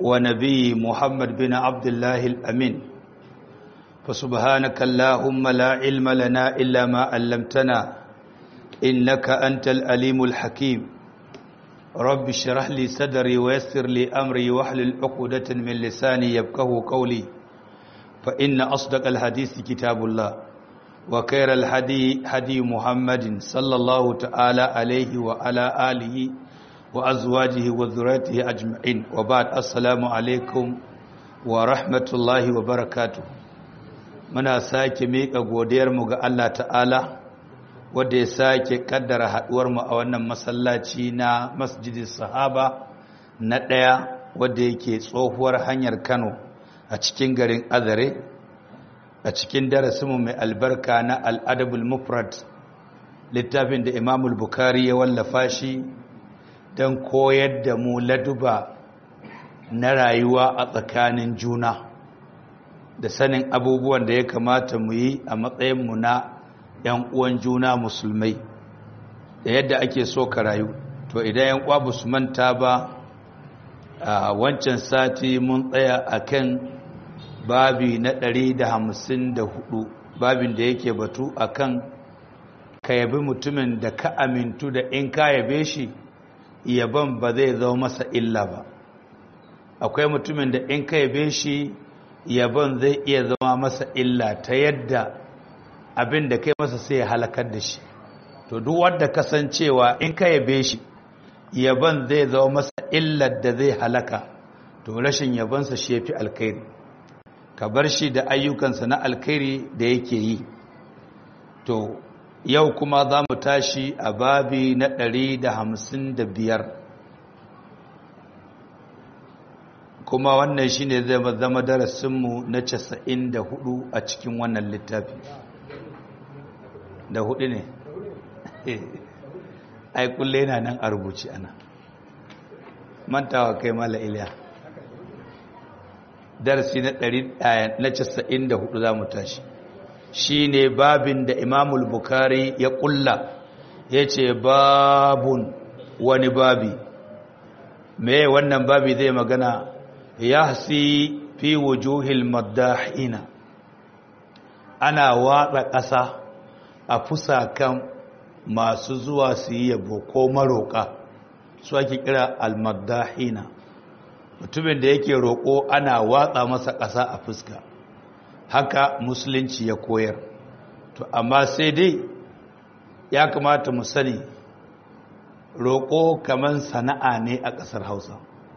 ونبي محمد بن عبد الله الأمين فسبحانك اللهم لا علم لنا إلا ما علمتنا إنك أنت الأليم الحكيم رب اشرح لي صدري ويسر لي أمري واحلل عقدة من لساني يفقه قولي فإن أصدق الحديث كتاب الله وخير الهدي هدي محمد صلى الله تعالى عليه وعلى آله وأزواجه وذريته أجمعين وبعد السلام عليكم ورحمة الله وبركاته muna sake miƙa godiyarmu ga Allah ta'ala wadda ya sake kaddara haɗuwarmu a wannan masallaci na masjidin sahaba na ɗaya wadda yake tsohuwar hanyar Kano a cikin garin Azare a cikin darasinmu mai albarka na al'adabul mufrad littafin da imamul bukari ya wallafa shi don koyar da mu laduba na rayuwa a tsakanin juna da sanin abubuwan da ya kamata mu yi a matsayinmu na ‘yan uwan juna musulmai da yadda ake so ka rayu to idan ‘yan uwa ba su manta ba a wancan sati mun tsaya a kan babi na ɗari da hamsin da hudu babin da yake batu a kan ka yabi mutumin da ka amintu da in ka yabe shi yaban ba zai zama masa illa ba akwai mutumin da in ka yabe shi yaban zai iya zama masa illa ta yadda abin da kai masa sai ya halakar da shi to duk wanda kasancewa in ka yabe shi yaban zai zama masa illar da zai halaka to rashin yabansa shi yafi alkhairi ka bar shi da ayyukansa na alkhairi da yake yi to yau kuma za mu tashi a babi na ɗari da hamsin da biyar kuma wannan shi ne zai zama darasinmu na casa'in da hudu a cikin wannan littafi da hudu ne ai kulle yana nan a rubuci ana mantawa kai mala iliya darasi na 94 za mu tashi shi ne babin da imamul bukari ya kulla ya ce babun wani babi me wannan babi zai magana ya hasi fi wujuhil maddahina ana watsa ƙasa a fusakan masu zuwa su yi yabo ko maroƙa su ake kira almaddahina mutumin da yake roƙo ana watsa masa ƙasa a fuska haka musulunci ya koyar to amma sai dai ya kamata mu sani roƙo kaman sana'a ne a ƙasar hausa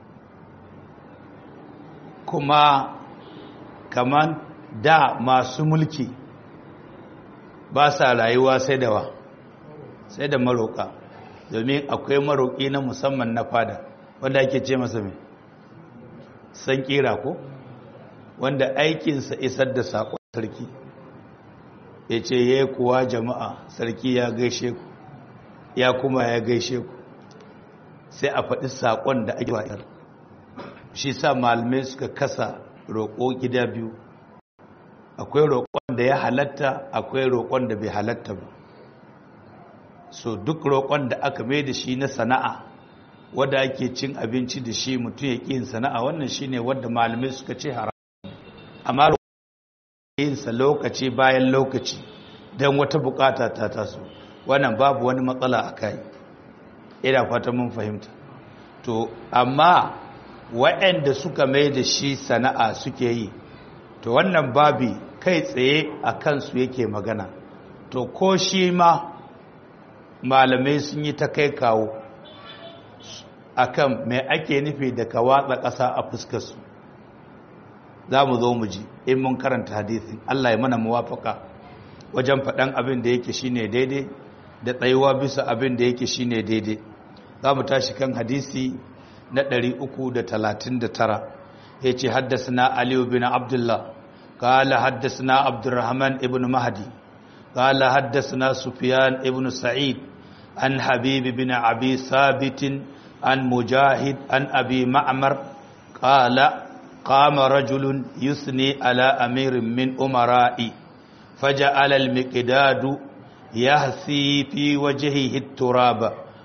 kuma kaman da masu mulki ba sa rayuwa sai da wa sai da maroƙa domin akwai maroƙi na musamman na fada wanda ake ce masa mai san kira ko wanda aikinsa isar da saƙon sarki ya ce ya kuwa jama'a sarki ya gaishe ku ya kuma ya gaishe ku sai a faɗi saƙon da ake wa'ar shi sa malamai suka kasa roƙo gida biyu akwai roƙon da ya halatta akwai roƙon da bai halatta ba so duk roƙon da aka mai da shi na sana'a wadda ake cin abinci da shi mutum ya yin sana'a wannan shine wadda malamai suka ce haram amma yinsa lokaci bayan lokaci don wata bukata ta taso wannan babu wani matsala a kai ina fata mun fahimta to amma waɗanda suka mai da shi sana'a suke yi to wannan babi kai tsaye a kansu yake magana to ko shi ma malamai sun yi ta kai kawo akan mai ake nufi da ka watsa ƙasa a fuskarsu za mu zo mu ji in mun karanta hadisin Allah ya mana muwafaka wajen faɗan abin da yake shine daidai da tsayuwa bisa abin da yake shine daidai za mu tashi kan hadisi na 339 ya ce haddasa aliyu bin abdullah قال حدثنا عبد الرحمن ابن مهدي قال حدثنا سفيان ابن سعيد عن حبيب بن أبي ثابت عن مجاهد عن أبي معمر قال قام رجل يثني على أمير من أمرائي فجعل المقداد يهثي في وجهه التراب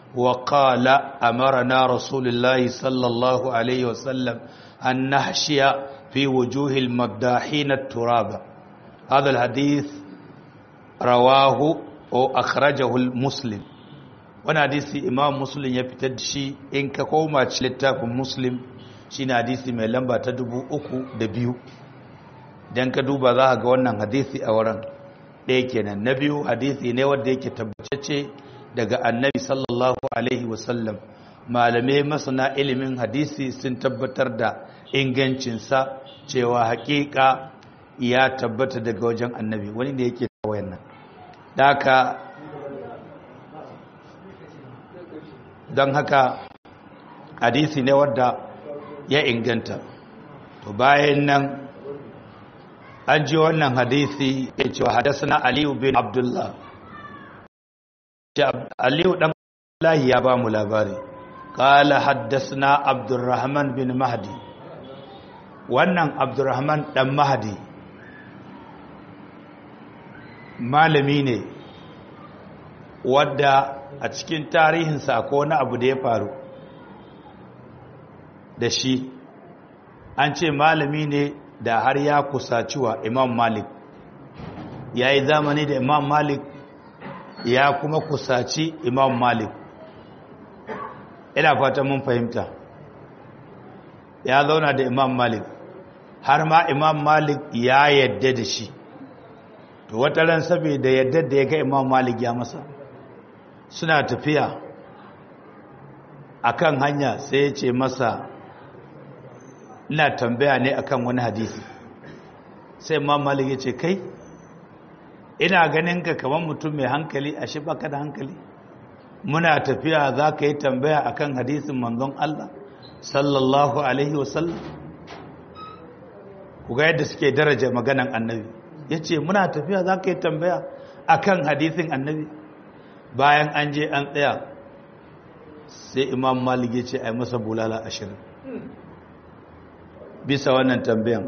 wa qala amarna rasulullahi sallallahu alaihi wasallam an nahshiya fi wujuhil maddahin at-turaba hadha al-hadith rawahu o akhrajahu muslim wani hadisi imam muslim ya fitar da shi in ka koma ci littafin muslim shine hadisi mai lamba ta dubu uku da biyu don ka duba za ga wannan hadisi a wurin ɗaya kenan na biyu hadisi ne wanda yake tabbace daga annabi sallallahu alaihi wasallam malamai masana ilimin hadisi sun tabbatar da ingancinsa cewa hakika ya tabbata daga wajen annabi wani ne yake wayan nan daka don haka hadisi ne wadda ya inganta to bayan nan an ji wannan hadisi ya ce wa hadasana aliyu bin abdullah aliyu dan lahi ya ba mu labari kala haddasana abdurrahman bin mahdi wannan abdurrahman dan mahdi malami ne wadda a cikin tarihinsa ko wani abu da ya faru da shi an ce malami ne da har ya kusaci wa imam malik ya yi zamani da imam malik ya kuma kusaci imam malik ina fata mun fahimta ya zauna da imam malik har ma imam malik ya yadda da shi to wata ran saboda yadda da ya ga imam malik ya masa suna tafiya akan hanya sai ya ce masa ina tambaya ne akan wani hadisi sai imam malik ya ce kai ina ganin ka kamar mutum mai hankali a shi baka da hankali muna tafiya za ka yi tambaya akan hadisin manzon Allah sallallahu alaihi wasallam ku ga yadda suke daraja maganan annabi ya ce muna tafiya za ka yi tambaya akan hadisin annabi bayan an je an tsaya sai imam malik ya ce a yi masa bulala ashirin bisa wannan tambayan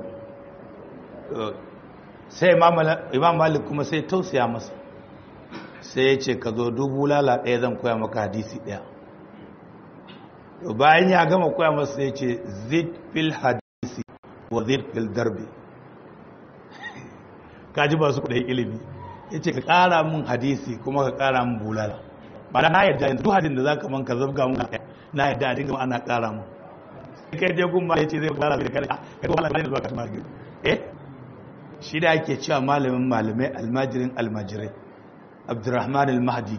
sai imam malik kuma sai tausaya masa sai ya ce ka zo dubu lala ɗaya zan koya maka hadisi ɗaya bayan ya gama koya masa sai ya ce zid fil hadisi wa zid fil darbi kaji ba su kudai ilimi ya ce ka ƙara mun hadisi kuma ka ƙara mun bulala ba na yadda yanzu duk hadin da za ka man ka zabga mun na yadda a dinga ana ƙara mun kai je gun ma ya ce zai ƙara da kare ka kuma Allah ne zuwa ka tuma eh shi da ake cewa malamin malamai almajirin almajirai abdurrahman al-mahdi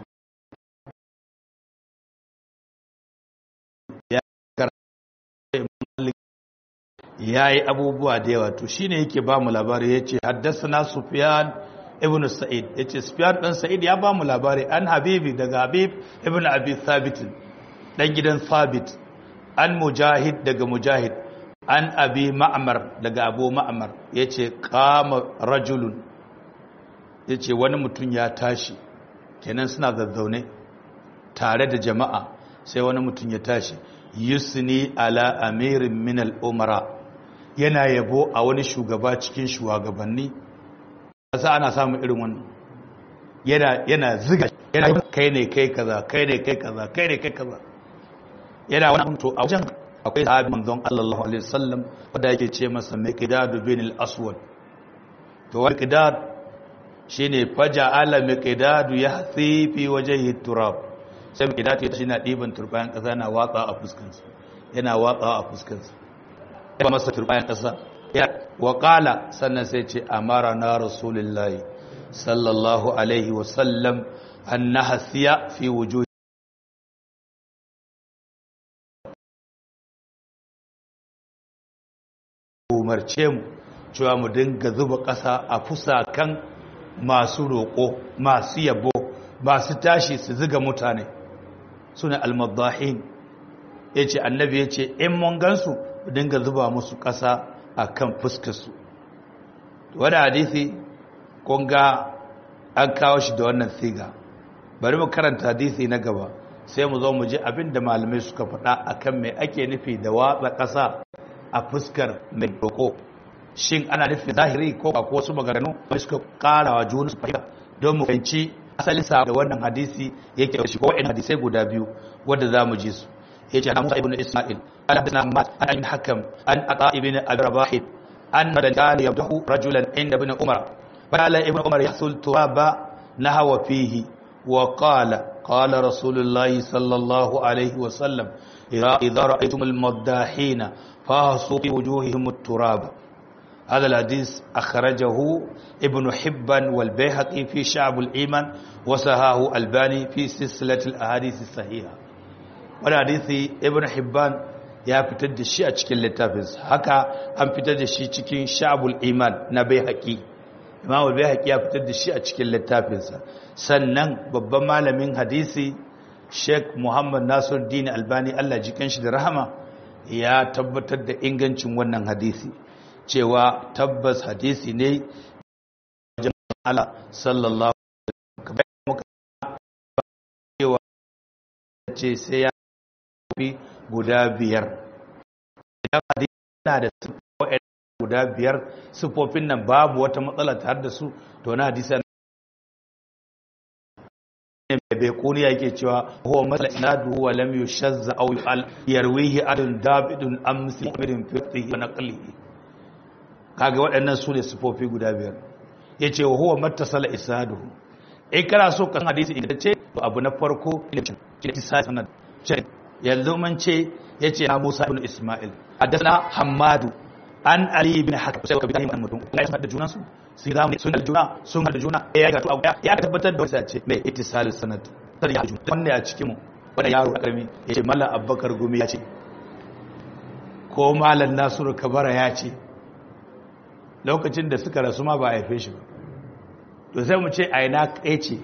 ya yi abubuwa da yawa to shine yake ba mu labari ya ce haddasa sufyan ibn sa'id ya ce sufyan ɗan sa'id ya ba mu labari an habibi daga habib ibn abi thabit ɗan gidan thabit an mujahid daga mujahid an abi ma'amar daga abu ma'amar ya ce kama rajulun ya ce wani mutum ya tashi kenan suna zazzaune tare da jama'a sai wani mutum ya tashi yusni ala amirin minal umara yana yabo a wani shugaba cikin shugabanni kasa ana samun irin wannan yana yana ziga yana kai ne kai kaza kai ne kai kaza kai ne kai kaza yana wani to a wajen akwai sahabi manzon Allah alaihi wasallam wanda yake ce masa miqdad bin al-aswad to wani miqdad shine faja'ala miqdad yahthi fi wajhi turab sai miqdad ya shi na diban turbayan kasa na watsa a fuskansa yana watsa a fuskansa ya masa turbayan kasa ya wa qala sannan sai ce amara na rasulullahi sallallahu alaihi wasallam an nahsiya fi wujuhi umarce mu cewa mu dinga zuba ƙasa a fusakan masu roƙo masu yabo masu tashi su ziga mutane suna almadahin ya ce annabi ya ce in mun gansu mu dinga zuba musu ƙasa a kan fuskarsu wadda hadisi kunga an kawo shi da wannan siga bari mu karanta hadisi na gaba sai mu zo mu ji abin da malamai suka faɗa akan mai ake nufi da watsa ƙasa a fuskar mai roƙo shin ana nufin zahiri ko ba ko wasu maganganu wani suka ƙara wa juna su fahimta don mu fahimci asalin sa da wannan hadisi yake da shi ko wa'in hadisai guda biyu wadda za mu ji su ya ce Musa ibn Ismail an hadana Mat an ibn Hakam an Ata ibn Abi Rabah an madan yabdahu rajulan inda ibn Umar qala ibn Umar yahsul turaba nahwa fihi wa qala qala Rasulullahi sallallahu alaihi wa sallam idza ra'aytum al-maddahin fahasu fi wujuhihim at-turaba هذا الحديث أخرجه ابن حبان والبيهقي في شعب الإيمان وسهاه الباني في سلسلة الأحاديث الصحيحة والحديث ابن حبان ya fitar da shi a cikin littafinsa haka an fitar da shi cikin sha'abul iman na baihaqi imam baihaqi ya fitar da shi a cikin littafinsa sannan babban malamin hadisi Sheikh Muhammad Nasiruddin Albani Allah jikan shi da rahama ya tabbatar da ingancin wannan hadisi cewa tabbas hadisi ne Allah sallallahu cewa ce sai ya fi guda biyar idan hadisi na da sifofin guda biyar sifofin nan babu wata matsala tare da su to na hadisi ne mai bai kuniya yake cewa huwa masala inadu wa lam yushazza aw yu'al yarwihi adun dabidun amsi irin fiqhi wa naqlihi kaga waɗannan su ne sifofi guda biyar ya ce wa huwa mattasala isaduhu in kana so kan hadisi idan ce to abu na farko ne sanad yanzu mun ce ya ce na musa ibn isma'il haddathana hammadu an ali ibn hakim sai ka bi mutum ya san da junan su sun ga sun da juna sun da juna ya ga to abu ya tabbatar da wasa ce mai ittisal sanad sai ya juna wannan a cikin mu wanda yaro karami ya ce mallam abbakar gumi ya ce ko mallam nasiru kabara ya ce lokacin da suka rasu ma ba a haife shi ba to sai mu ce aina kai ce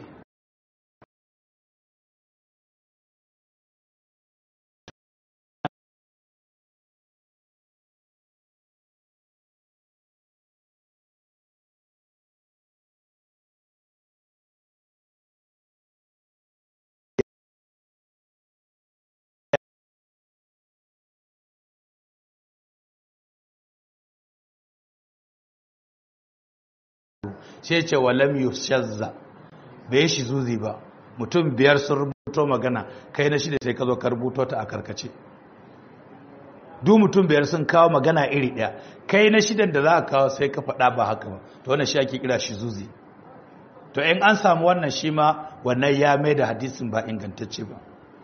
sai ce walam yushazza bai shi zuzi ba mutum biyar sun rubuto magana kai na shida sai ka zo ka rubuto ta a karkace duk mutum biyar sun kawo magana iri ɗaya kai na shidan da za ka kawo sai ka faɗa ba haka ba to wannan shi ake kira shi zuzi to in an samu wannan shi ma wannan ya mai da hadisin ba ingantacce ba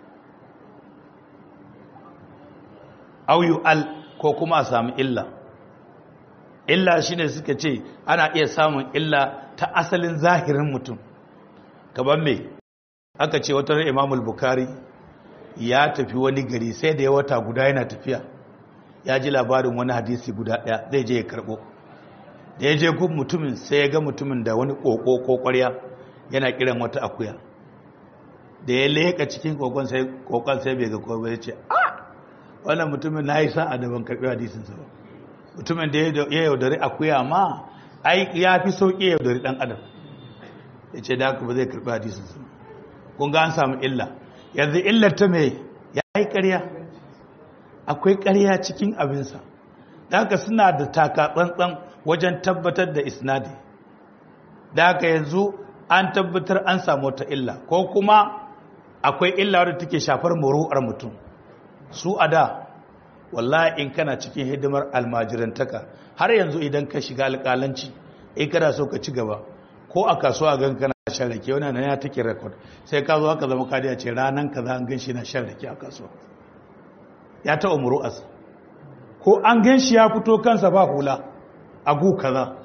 auyu al ko kuma a samu illa illa shine suka ce ana iya samun illa ta asalin zahirin mutum gaban me aka ce wata imamul bukari ya tafi wani gari sai da ya wata guda yana tafiya ya ji labarin wani hadisi guda daya zai je ya karbo da ya je gun mutumin sai ya ga mutumin da wani koko ko kwarya yana kiran wata akuya da ya leka cikin kokon sai kokon sai bai ga kowa ba ya ce ah wannan mutumin na yi sa'a da ban karbi hadisin sa ba mutumin da ya yaudari akuya ma ai ya fi sauƙi yaudari ɗan adam ya ce da haka ba zai karɓi hadisin su kun ga an samu illa yanzu illar ta mai ya yi ƙarya akwai ƙarya cikin abinsa da haka suna da taka tsantsan wajen tabbatar da isnadi da haka yanzu an tabbatar an samu wata illa ko kuma akwai illa wadda take shafar muru'ar mutum su a da wallahi in kana cikin hidimar almajirantaka har yanzu idan ka shiga alƙalanci in kana so ka ci gaba ko a kasuwa gan kana shan rake wani nan ya take rekod sai ka zo haka zama kadiya ce ranan kaza an gan shi na shan rake a kasuwa ya taɓa muru'as ko an gan shi ya fito kansa ba hula a gu kaza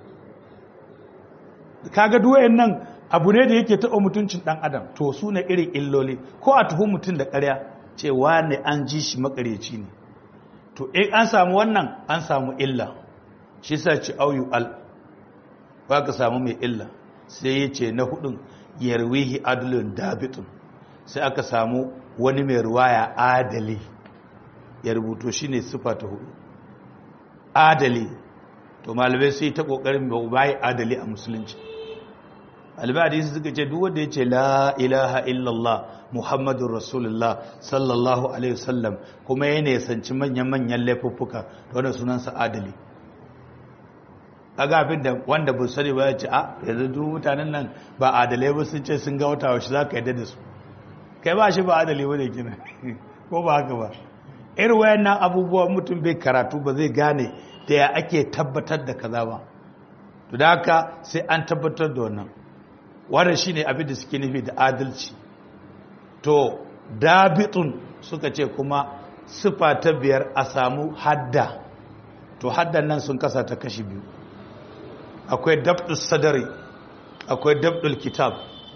kaga duwayen nan abu ne da yake taɓa mutuncin ɗan adam to su ne irin illoli ko a tuhu mutum da ƙarya cewa ne an ji shi makareci ne to in an samu wannan an samu illa shi sa ci auyu al ba ka samu mai illa sai ya ce na hudun yarwihi adalin dabitun sai aka samu wani mai ruwaya adali ya rubuto shi ne sufa ta hudu adali to malamai sai ta kokarin bayi adali a musulunci albadisi suka ce duk wanda ya ce la ilaha illallah muhammadun rasulullah sallallahu alaihi wasallam kuma ya nesanci manyan-manyan laifuffuka da wanda sunansa adali kaga abin da wanda bu sani ba ya ce a yanzu duk mutanen nan ba adalai ba sun ce sun ga wata wasu za ka yadda da su kai ba shi ba adali wane kina ko ba haka ba irin wayannan abubuwa mutum bai karatu ba zai gane da ya ake tabbatar da kaza ba to da haka sai an tabbatar da wannan wannan shine abin da suke nufi da adalci to dabitun suka ce kuma sifa ta biyar a samu hadda to haddan nan sun kasa ta kashi biyu akwai dabdul sadari akwai dabdul kitab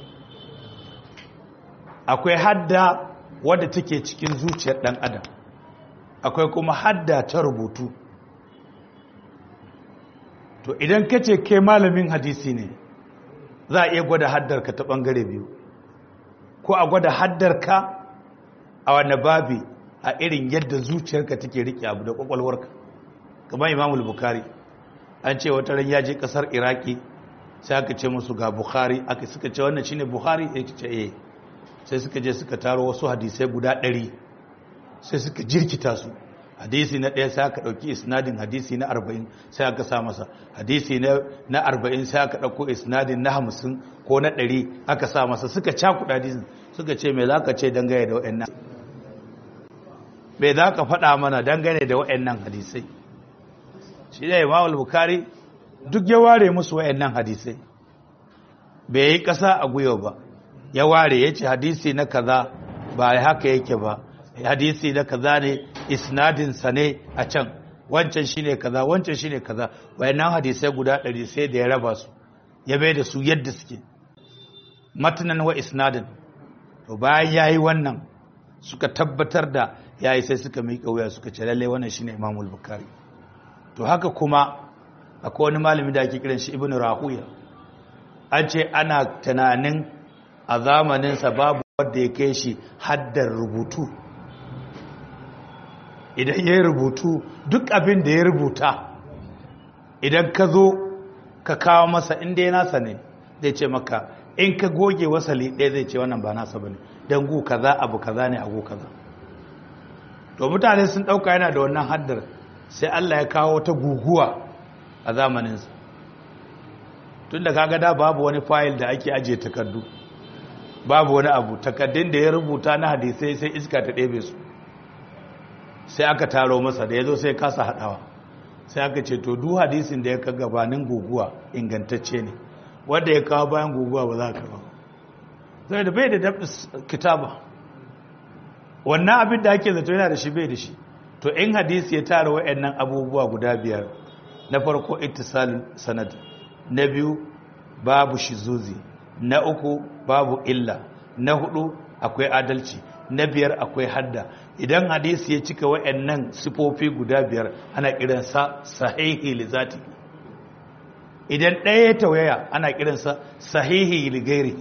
akwai hadda wadda take cikin zuciyar dan adam akwai kuma hadda ta rubutu to idan ka ce kai malamin hadisi ne za a iya gwada haddarka ta bangare biyu ko a gwada haddarka a wani babi a irin yadda zuciyarka take rike abu da kwakwalwarka kamar imamul bukari an ce wata ran ya je kasar iraki sai aka ce musu ga bukhari aka suka ce wannan shine bukhari ya ce eh sai suka je suka taro wasu hadisai guda ɗari sai suka jirkita su hadisi na ɗaya sai aka ɗauki isnadin hadisi na arba'in sai aka sa masa hadisi na arba'in sai aka ɗauko isnadin na hamsin ko na ɗari aka sa masa suka cakuɗa hadisin suka ce me za ka ce dangane da waɗannan me za ka faɗa mana dangane da waɗannan hadisai shi ne imam bukari duk ya ware musu waɗannan hadisai bai yi ƙasa a gwiwa ba ya ware ya ce hadisi na kaza ba haka yake ba hadisi na kaza ne isnadinsa ne a can wancan shine kaza wancan shine kaza wayannan hadisai guda ɗari sai da ya raba su ya bai da su yadda suke matanan wa isnadin to bayan yayi wannan suka tabbatar da yayi sai suka miƙa wuya suka ce lalle wannan shine Imam Bukhari to haka kuma akwai wani malami da ake kiran shi Ibn Rahuya an ce ana tunanin a zamaninsa babu wanda ya kai shi haddar rubutu idan ya rubutu duk abin da ya rubuta idan ka zo ka kawo masa inda ya nasa ne zai ce maka in ka goge wasali ɗaya zai ce wannan ba nasa ba ne don gu kaza abu kaza ne a gu kaza to mutane sun ɗauka yana da wannan haddar sai Allah ya kawo ta guguwa a zamaninsa tun da kaga da babu wani fayil da ake ajiye takardu babu wani abu takardun da ya rubuta na hadisai sai iska ta ɗebe su sai aka taro masa da ya zo sai kasa haɗawa sai aka ce to duk hadisin da ya ka gabanin guguwa ingantacce ne wanda ya kawo bayan guguwa ba za ka ba sai da bai da dabda kitaba wannan abin da ake zato yana da shi bai da shi to in hadisi ya tara wa'annan abubuwa guda biyar na farko ittisalin sanad na biyu babu shizuzi na uku babu illa na hudu akwai adalci na biyar akwai hadda idan hadisi ya cika wa'annan sifofi guda biyar ana kiransa sahihi li zati idan ɗaya ya tawaya ana kiransa sahihi li gairi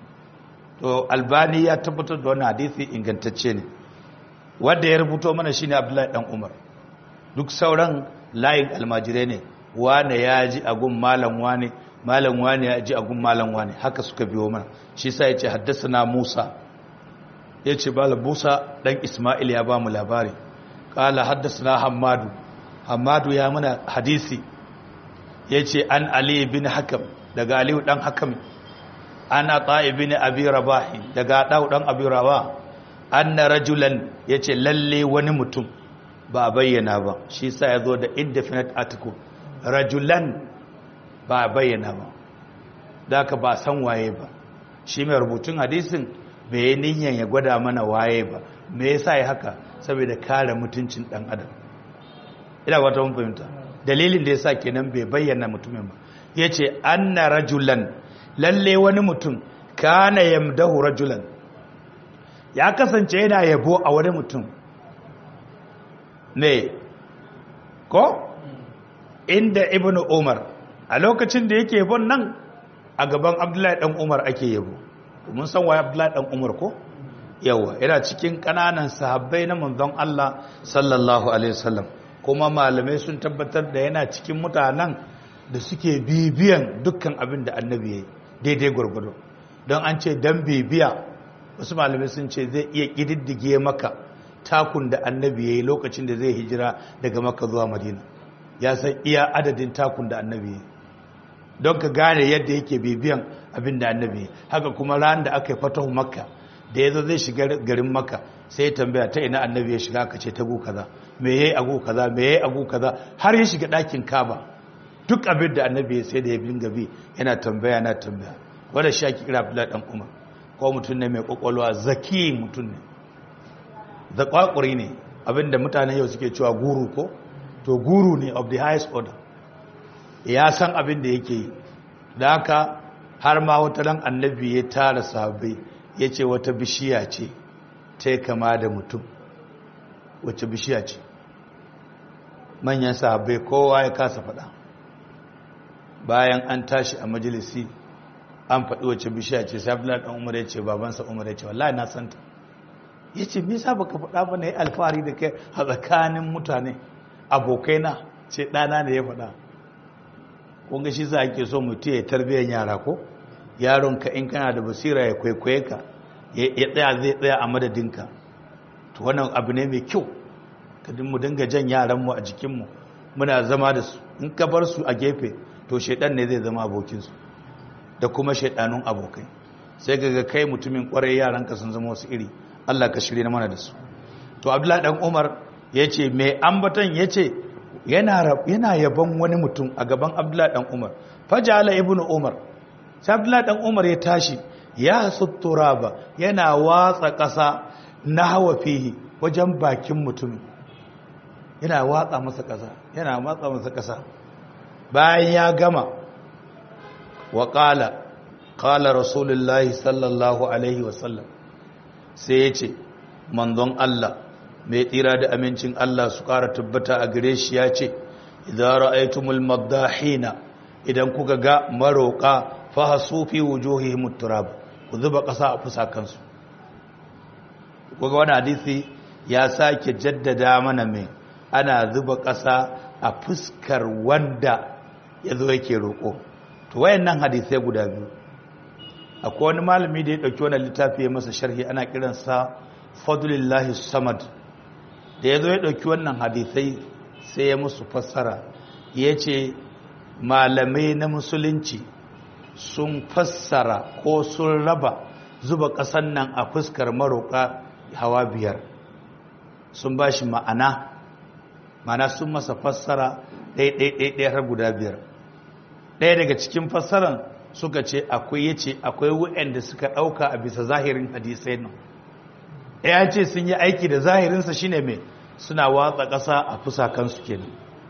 to albani ya tabbatar da wannan hadisi ingantacce ne wanda ya rubuto mana shine abdullahi dan umar duk sauran layin almajirai ne wane ya ji agun malam wane malam wane ya ji agun malam wane haka suka biyo mana shi sa ya ce haddasa na musa ya ce bala musa dan ismail ya ba mu labari kala haddasa na hamadu hamadu ya mana hadisi ya ce an ali bin hakam daga aliyu dan hakam an ata'i bin abi rabahi daga dau dan abi rabah anna rajulan yace lalle wani mutum ba a bayyana ba shi sa ya zo da indefinite article rajulan ba a bayyana ba da ka ba san waye ba shi mai rubutun hadisin bai yi niyyar ya gwada mana waye ba me yasa ya haka saboda kare mutuncin dan adam ina wata mun fahimta dalilin da yasa kenan bai bayyana mutumin ba yace anna rajulan lalle wani mutum kana yamdahu rajulan ya kasance yana yabo a wani mutum ne ko inda ibnu umar a lokacin da yake yabon nan a gaban abdullahi dan umar ake yabo mun san waye abdullahi dan umar ko yawa yana cikin kananan sahabbai na manzon Allah sallallahu alaihi wasallam kuma malamai sun tabbatar da yana cikin mutanen da suke bibiyan dukkan abin da annabi ya yi daidai gwargwado don an ce dan bibiya wasu malamai sun ce zai iya ƙididdige maka takun da annabi ya yi lokacin da zai hijira daga maka zuwa madina ya san iya adadin takun da annabi ya yi don ka gane yadda yake bibiyan abin da annabi ya haka kuma ran da aka yi fatahu makka da ya zo zai shiga garin maka sai ya tambaya ta ina annabi ya shiga aka ce ta gu kaza me yayi agu kaza me yayi agu kaza har ya shiga ɗakin kaba duk abin da annabi ya sai da ya binga bi yana tambaya na tambaya wanda shi ake kira Abdullahi dan Umar ko mutum ne mai kokolwa zaki mutum ne zakwakuri ne abinda mutane yau suke cewa guru ko to guru ne of the highest order ya san abin da yake yi da haka har ma wata ran annabi ya tara sahabbai ya ce wata bishiya ce ta kama da mutum wacce bishiya ce manyan sahabbai kowa ya kasa faɗa bayan an tashi a majalisi an faɗi wacce bishiya ce sai abdullahi ɗan umar ya ce babansa umar ya ce wallahi na santa ya ce nisa baka faɗa ba na yi alfahari da kai a tsakanin mutane abokaina ce ɗana ne ya faɗa kunga shi za a ke so mutu ya tarbiyyar yara ko yaronka in kana da basira ya kwaikwaye ka ya tsaya zai tsaya a madadinka to wannan abu ne mai kyau kadin mu dinga jan yaranmu a jikinmu muna zama da su in ka bar su a gefe to shaidan ne zai zama abokinsu da kuma shaidanun abokai sai ga kai mutumin kwarai yaranka sun zama wasu iri Allah ka shirye mana da su to Abdullahi dan Umar yace mai ambatan yace yana yana yaban wani mutum a gaban Abdullahi dan Umar fajala ibnu Umar sai Abdullahi dan Umar ya tashi ya sutturaba yana watsa ƙasa na hawa fihi wajen bakin mutumin yana watsa masa ƙasa yana watsa masa ƙasa bayan ya gama wa qala qala rasulullahi sallallahu alaihi wasallam sai ya ce manzon Allah mai tsira da amincin Allah su ƙara tabbata a gare shi ya ce idan ra'aytumul maddahina idan kuka ga maroka fahasu fi wujuhihim turab ku zuba ƙasa a fusakansu kuga wani hadisi ya sake jaddada mana mai ana zuba ƙasa a fuskar wanda ya zo yake roƙo to wayannan hadisai guda biyu akwai wani malami da ya ɗauki wani littafi ya masa sharhi ana kiransa fadlillahi samad da ya zo ya ɗauki wannan hadisai sai ya musu fassara ya ce malamai na musulunci sun fassara ko sun raba zuba ƙasan nan a fuskar maroƙa hawa biyar sun ba shi ma'ana ma'ana sun masa fassara ɗaya har guda biyar ɗaya daga cikin fassaran suka ce akwai ya ce akwai waɗanda suka ɗauka a bisa zahirin hadisai nan ya ce sun yi aiki da zahirinsa shine mai suna watsa ƙasa a fusakansu kenan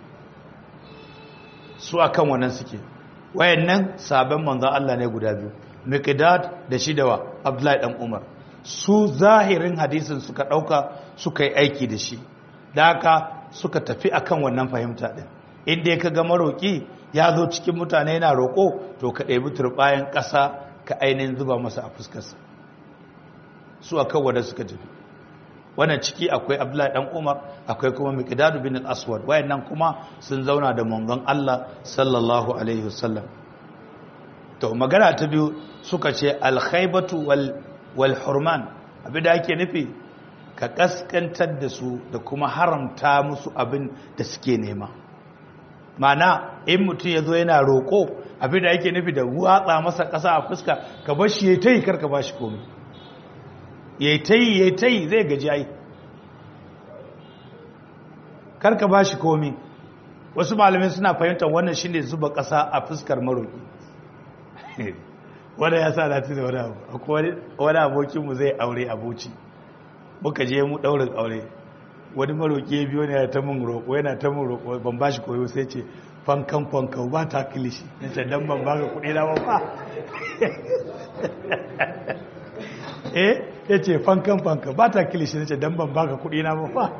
su akan wannan suke wayannan sabon manzan Allah ne guda biyu miqdad da shi da wa abdullahi dan umar su zahirin hadisin suka ɗauka suka yi aiki da shi da haka suka tafi akan wannan fahimta ɗin inda ya kaga maroƙi ya zo cikin mutane yana roƙo to ka ɗebi turɓayan ƙasa ka ainihin zuba masa a fuskarsa su akan wanda suka tafi wannan ciki akwai abdullahi dan umar akwai kuma miqdad bin al-aswad wayannan kuma sun zauna da manzon Allah sallallahu alaihi wasallam to magana ta biyu suka ce al-khaybatu wal wal hurman abinda ake nufi ka kaskantar da su da kuma haramta musu abin da suke nema mana in mutum ya zo yana roƙo abinda ake nufi da watsa masa ƙasa a fuska ka bar shi ya ta yi karka ba shi komi ya ta yi ya ta yi zai gaji ai karka ba shi komi wasu malamai suna fahimtar wannan shine zuba ƙasa a fuskar maroƙi wanda ya sa na tuna wani abu wani abokinmu zai aure abuci muka je mu ɗaurin aure wani maroƙi ya biyo ne yana ta mun roƙo yana ta mun roƙo ban ba shi koyo sai ce fankan fankan ba ta kilishi na ce dan ban baka kuɗi na ba fa eh ya ce fankan fankan ba ta kilishi na ce dan ban baka kuɗi na ba fa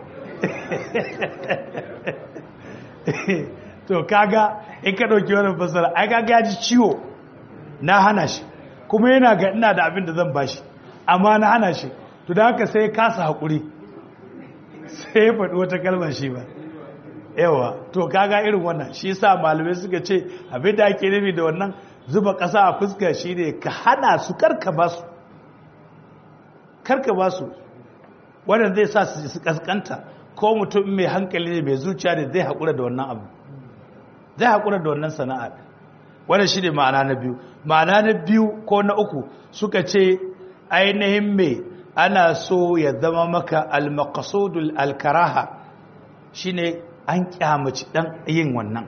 to kaga in ka ɗauki wani fasara ai kaga ya ji ciwo na hana shi kuma yana ga ina da abin da zan bashi amma na hana shi to da haka sai kasa haƙuri sai ya faɗi wata kalmar shi ba yawa to kaga irin wannan shi sa malamai suka ce abin da ake nufi da wannan zuba ƙasa a fuska shi ne ka hana su karka ba su karka ba su wannan zai sa su kaskanta ko mutum mai hankali ne mai zuciya da zai haƙura da wannan abu zai haƙura da wannan sana'a wannan shi ne ma'ana na biyu ma'ana na biyu ko na uku suka ce ainihin mai ana so ya zama maka al-maqsudul al-karaha shine an kyamaci dan yin wannan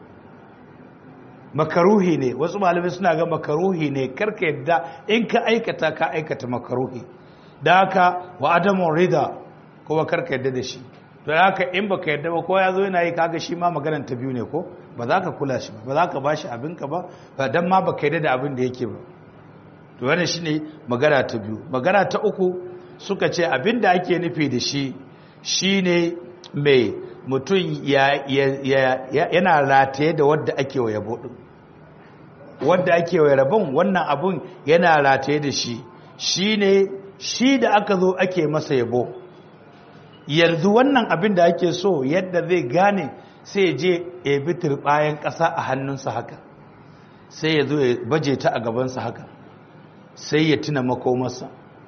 makaruhi ne wasu malamai suna ga makaruhi ne karka yadda in ka aikata ka aikata makaruhi da haka wa adamun rida kuma karka yadda da shi to da haka in baka yadda ba ko ya zo yana yi kaga shi ma maganar ta biyu ne ko ba za ka kula shi ba ba za ka bashi abinka ba ba dan ma baka yadda da abin da yake ba to wannan shine magana ta biyu magana ta uku suka ce abin da ake nufi da shi shine mai mutum yana rataye da wadda ake wa yabo din wadda ake wa rabon wannan abun yana rataye da shi shine shi da aka zo ake masa yabo yanzu wannan abin da ake so yadda zai gane sai ya je ebi bayan ƙasa a hannunsa haka sai ya zo ya baje ta a gabansa haka sai ya tuna makomarsa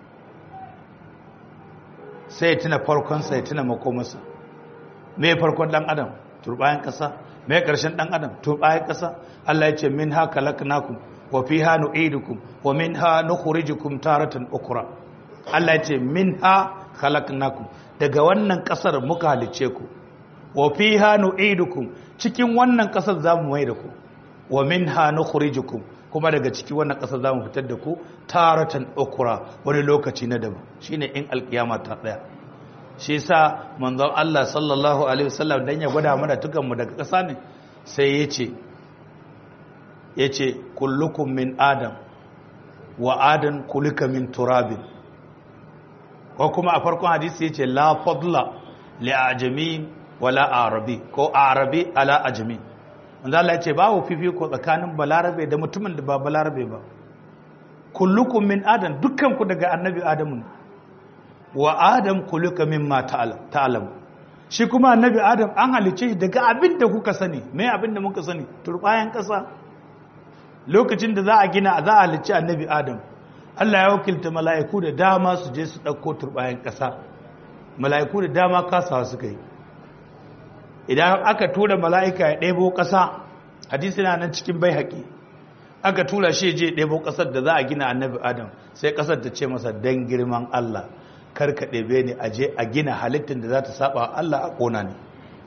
sai ya tuna farkonsa ya tuna makomarsa me farkon dan adam turbayan kasa me karshen dan adam turbayan kasa Allah ya ce minha khalaqnakum wa fiha nu'idukum wa minha nukhrijukum taratan ukra Allah ya ce minha khalaqnakum daga wannan kasar muka halice ku wa fiha nu'idukum cikin wannan kasar zamu mai da ku wa minha nukhrijukum kuma daga ciki wannan kasar zamu fitar da ku taratan ukra wani lokaci na daban shine in alkiyama ta daya shi sa manzon Allah sallallahu alaihi wasallam dan ya gwada mana tukan mu daga ƙasa ne sai yace yace kullukum min adam wa adam kulika min turabin ko kuma a farkon hadisi yace la fadla li ajami wala arabi ko arabi ala ajami manzo Allah yace babu fifiko tsakanin balarabe da mutumin da ba balarabe ba kullukum min adam dukkan ku daga annabi adamu ne wa adam kulika mimma ta'lam shi kuma annabi adam an halice shi daga abin da kuka sani me abin da muka sani turbayan kasa lokacin da za a gina za a halice annabi adam Allah ya wakilta mala'iku da dama su je su dauko turbayan kasa mala'iku da dama kasawa suka yi idan aka tura mala'ika ya ɗebo kasa hadisi na nan cikin bai haƙi aka tura shi je ɗebo ƙasar da za a gina annabi adam sai ƙasar ta ce masa dan girman Allah karka ɗebe ni a je a gina halittar da za ta saba Allah a ƙona ne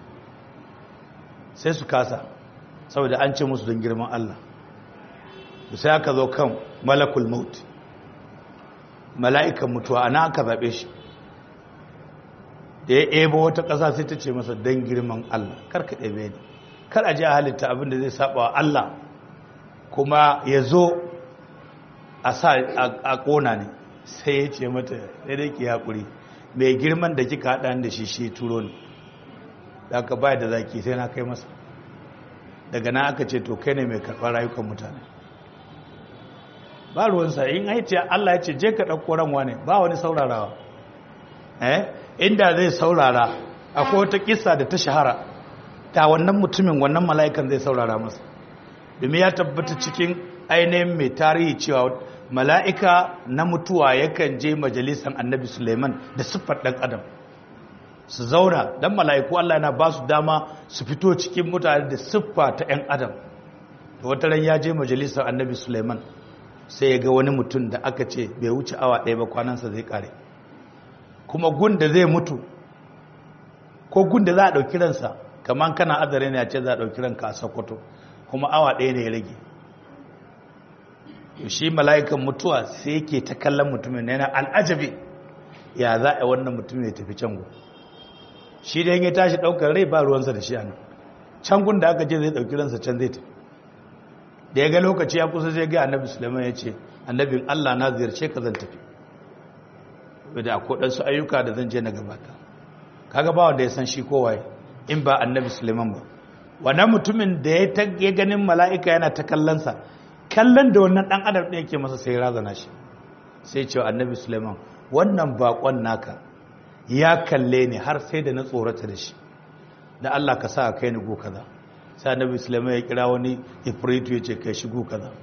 sai su kasa saboda an ce musu don girman Allah sai aka zo kan malakul maut mala'ikan mutuwa ana aka zaɓe shi da ya ebo wata ƙasa sai ta ce masa don girman Allah karka ɗebe ni kar a je a halitta abin da zai saba wa Allah kuma ya zo a sa a ƙona ne sai ya ce mata sai dai ki haƙuri mai girman da kika haɗa da shi shi turo ne da aka bayar da zaki sai na kai masa daga na aka ce to kai ne mai karɓar rayukan mutane ba ruwansa in haice Allah ya ce je ka ɗauko ranwa ne ba wani saurarawa eh inda zai saurara akwai wata kisa da ta shahara ta wannan mutumin wannan mala'ikan zai saurara masa domin ya tabbata cikin ainihin mai tarihi cewa mala'ika na mutuwa yakan je majalisan annabi suleiman da siffar ɗan adam su zauna don mala'iku allah na ba su dama su fito cikin mutane da siffa ta ‘yan adam da wata ran ya je majalisan annabi suleiman sai ya ga wani mutum da aka ce bai wuce awa ɗaya ba kwanansa zai ƙare kuma gun da zai mutu ko gun da za a ɗauki ransa kamar kana azare ne a ce za a ɗauki ranka a sokoto kuma awa ɗaya ne ya rage shi mala'ikan mutuwa sai yake ta kallon mutumin yana al'ajabi ya za a wannan mutumin ya tafi can gu shi da ya tashi ɗaukar rai ba ruwansa da shi a nan can gun da aka ce zai ɗauki ransa can zai tafi da ya ga lokaci ya kusa zai ga annabi suleiman ya ce annabin allah na ziyarce ka zan tafi da akwai ɗansu ayyuka da zan je na gabata kaga ba wanda ya san shi kowaye in ba annabi suleiman ba wannan mutumin da ya ganin mala'ika yana ta kallonsa kallon da wannan ɗan adam ɗin yake masa sai razana shi sai cewa annabi suleiman wannan baƙon naka ya kalle ni har sai da na tsorata da shi da allah ka sa a kai ni go kaza sai annabi suleiman ya kira wani ifritu ya ce kai shi go kaza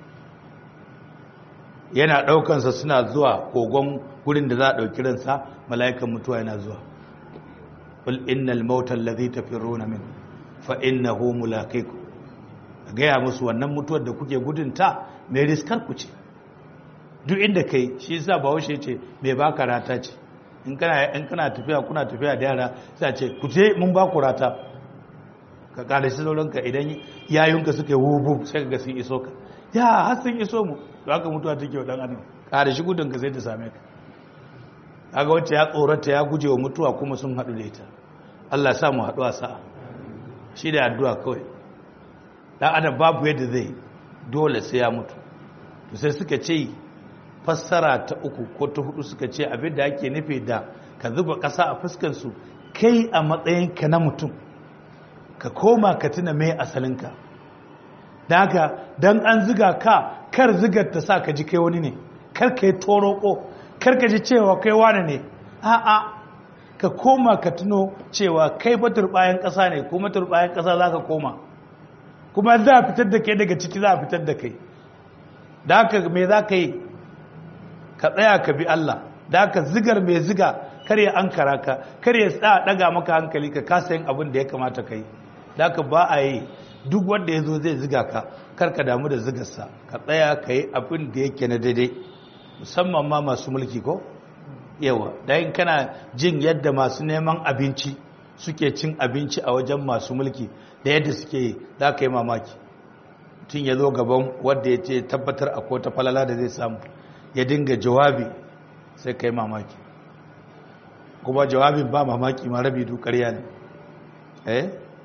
yana ɗaukansa suna zuwa kogon gurin da za a ɗauki ransa mala'ikan mutuwa yana zuwa qul innal mauta allazi tafiruna min fa innahu mulaqikum gaya musu wannan mutuwar da kuke gudunta mai riskar ku ce duk inda kai shi yasa bahaushe ce mai baka rata ce in kana in kana tafiya kuna tafiya da yara sai ce ku je mun ba ku rata ka kada shi sauranka idan yayunka suka yi wubu sai ka ga sun iso ka ya har sun iso mu to haka mutuwa take wa dan adam kada shi gudun ka sai ta same ka kaga wacce ya tsorata ya guje wa mutuwa kuma sun haɗu da ita Allah sa mu haɗu a sa'a shi da addu'a kawai dan adam babu yadda zai dole sai ya mutu to sai suka ce fassara ta uku ko ta hudu suka ce abin da ake nufi da ka zuba ƙasa a fuskansu kai a matsayinka na mutum ka koma ka tuna mai asalinka da haka don an ziga ka kar zigar ta sa ka ji kai wani ne kar ka yi toroko kar ka ji cewa kai wani ne a'a ka koma ka tuno cewa kai batur bayan ƙasa ne kuma bayan ƙasa za ka koma kuma za a fitar da kai daga ciki za a fitar da kai da haka me za ka yi ka tsaya ka bi Allah da haka zigar mai ziga kar ya an kara ka kar ya tsaya daga maka hankali ka kasa yin abin da ya kamata ka yi da haka ba a yi duk wanda ya zo zai ziga ka kar ka damu da zigarsa ka tsaya ka yi abin da yake na daidai musamman ma masu mulki ko yawa da yin kana jin yadda masu neman abinci suke cin abinci a wajen masu mulki da yadda suke yi za ka yi mamaki tun ya zo gaban wadda ya ce tabbatar a kota falala da zai samu ya dinga jawabi sai ka yi mamaki kuma jawabin ba mamaki ma rabi du ƙarya ne eh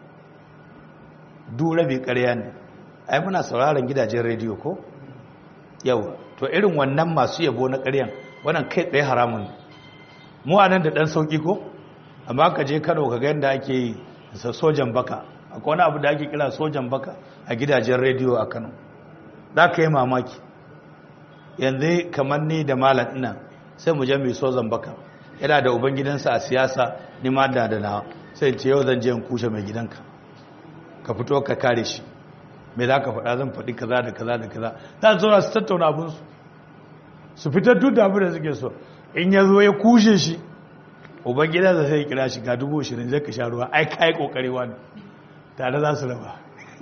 du rabi ƙarya ne ai muna sauraron gidajen rediyo ko yawa to irin wannan masu yabo na ƙaryan wannan kai tsaye haramun ne mu a nan da ɗan sauƙi ko amma ka je kano ka ga yadda ake yi sojan baka akwai wani abu da ake kira sojan baka a gidajen rediyo a kano za ka yi mamaki yanzu kamar ni da malam ina sai mu je mai sojan baka yana da ubangidansa a siyasa ni ma da da na sai ce yau zan je in kushe mai gidanka ka fito ka kare shi me za ka faɗa zan faɗi kaza da kaza da kaza za su zauna su tattauna abinsu su fitar duk da abin da suke so in ya zo ya kushe shi ubangidansa sai ya kira shi ga dubu ashirin zai ka sha ruwa ai ka yi ƙoƙari wani tare za su raba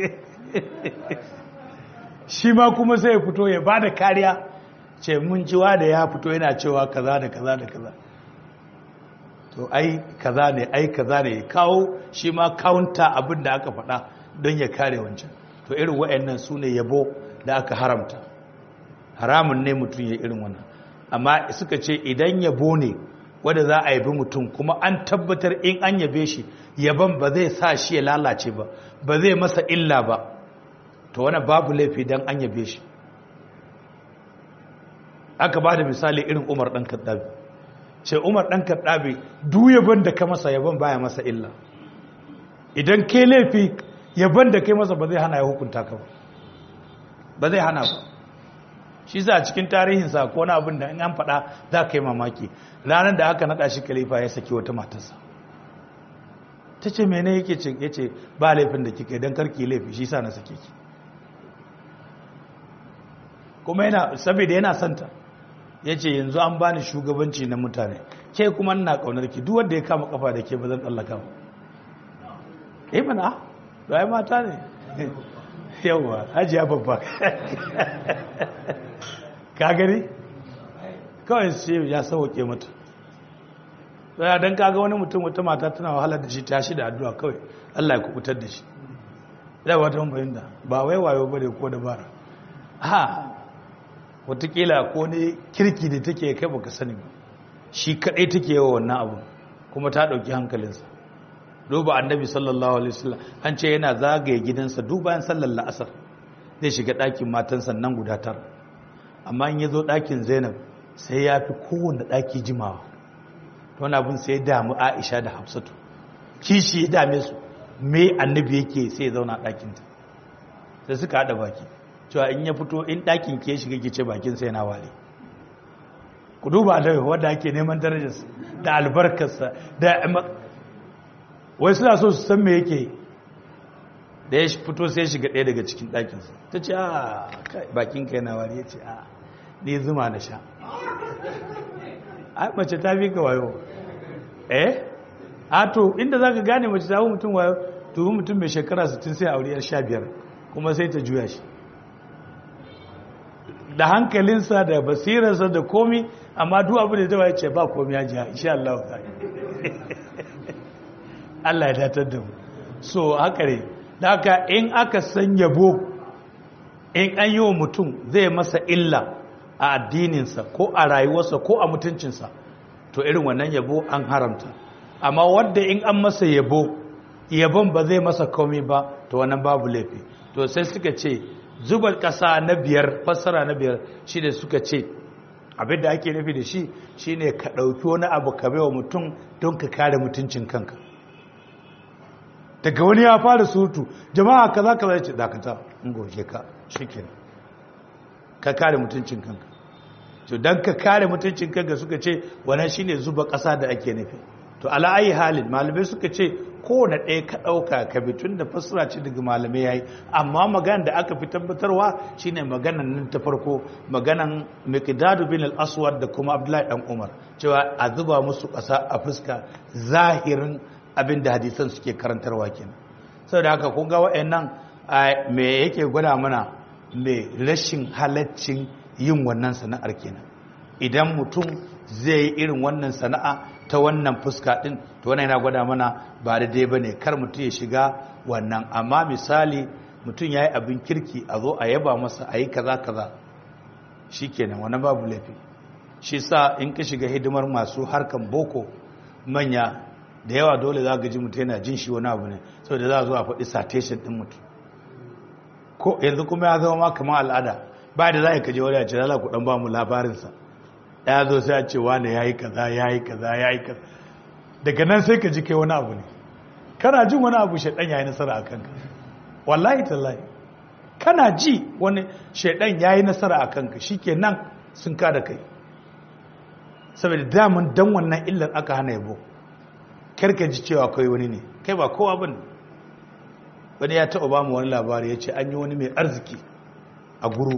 shi ma kuma sai ya fito ya ba da kariya ce mun ciwa da ya fito yana cewa kaza da kaza da kaza to ai kaza ne ai kaza ne kawo shi ma kawunta abin da aka faɗa don ya kare wancan to irin wa'annan su ne yabo da aka haramta haramun ne mutum ya irin wannan amma suka ce idan yabo ne wanda za a yabi mutum kuma an tabbatar in an yabe shi yaban ba zai sa shi ya lalace ba ba zai masa illa ba to wani babu laifi don an yabe shi aka ba da misali irin umar ɗan kaɗabi ce umar ɗan kaɗabi duk yaban da ka masa yaban baya masa illa idan ke laifi yaban da kai masa ba zai hana ya hukunta ka ba ba zai hana ba shi za a cikin tarihinsa ko na abin da in an faɗa za ka yi mamaki ranar da aka naɗa shi kalifa ya saki wata matarsa ta ce mene yake ce ya ce ba laifin da kika don karki laifi shi sa na sake ki kuma yana saboda yana santa ya ce yanzu an bani shugabanci na mutane ke kuma ina kaunar ki duk wanda ya kama kafa da ke ba zan tsallaka ba eh mana da ai mata ne yawa hajiya babba ka gani kawai sai ya sauke mata tsaya don kaga wani mutum wata mata tana wahalar da shi ta shi da addu'a kawai Allah ya kubutar da shi da wata bayan da ba wai wayo bane ko dabara ha watakila ko ne kirki da take kai baka sani ba shi kadai take yawa wannan abu kuma ta dauki hankalinsa duba annabi sallallahu alaihi wasallam an ce yana zagaye gidansa duk bayan sallar la'asar zai shiga ɗakin matansa nan guda tara amma in ya zo ɗakin zainab sai ya fi kowane ɗaki jimawa wani abin sai ya damu aisha da hafsatu kishi ya dame su me annabi yake sai ya zauna ɗakinta sai suka haɗa baki cewa in ya fito in ɗakin ke shiga ke ce bakin sai na ware ku duba da wadda ake neman darajarsa da albarkarsa da wai suna so su san me yake da ya fito sai shiga ɗaya daga cikin ɗakinsa ta ce a bakin kai na ware ya ce a ne zuma na sha a mace ta fi ka wayo eh a to inda za ka gane mace ta mutum wayo tuhu mutum mai shekara 60 sai aure yar 15 kuma sai ta juya shi da hankalinsa da basirarsa da komi amma duk abin da ya ce ba komi ya ji insha Allah ta Allah ya datar da mu so haka ne da haka in aka san yabo in an yi wa mutum zai masa illa a addininsa ko a rayuwarsa ko a mutuncinsa to irin wannan yabo an haramta amma wadda in an masa yabo yabon ba zai masa komai ba to wannan babu laifi to sai suka ce zubar ƙasa na biyar fassara na biyar shi da suka ce abin da ake nufi da shi shine ka ɗauki wani abu ka baiwa mutum don ka kare mutuncin kanka daga wani ya fara surutu jama'a kaza kaza ce dakata in goge ka shikenan ka kare mutuncin kanka to dan ka kare mutuncin kanka suka ce wannan shine zuba ƙasa da ake nufi to ala ayi halin malamai suka ce kowane ɗaya ka ɗauka ka bi tun da fassara ce daga malamai yayi amma magana da aka fi tabbatarwa shine maganan nan ta farko maganan miqdadu bin al-aswad da kuma abdullahi dan umar cewa a zuba musu ƙasa a fuska zahirin abin da hadisan suke karantarwa kenan saboda haka kun ga wa'annan me yake gwada mana me rashin halaccin yin wannan sana'ar kenan idan mutum zai yi irin wannan sana'a ta wannan fuska din to wannan yana gwada mana ba daidai bane kar mutum ya shiga wannan amma misali mutum yayi abin kirki a zo a yaba masa a yi kaza kaza shikenan wannan babu laifi shi sa in ka shiga hidimar masu harkan boko manya da yawa dole za ga ji mutum yana jin shi wani abu ne saboda za a zo a faɗi citation ɗin mutum ko yanzu kuma ya zama ma kamar al'ada ba da za a kaje wani a ce lala ku ɗan ba mu labarinsa ya zo sai a ce wane ya yi kaza ya yi kaza ya yi kaza daga nan sai ka ji kai wani abu ne kana jin wani abu shaidan ya yi nasara a kanka wallahi tallahi kana ji wani shaidan ya yi nasara a kanka shi ke nan sun kada kai saboda damun dan wannan illar aka hana yabo karka ji cewa kai wani ne kai ba kowa bane wani ya taɓa ba mu wani labari ya ce an yi wani mai arziki a guru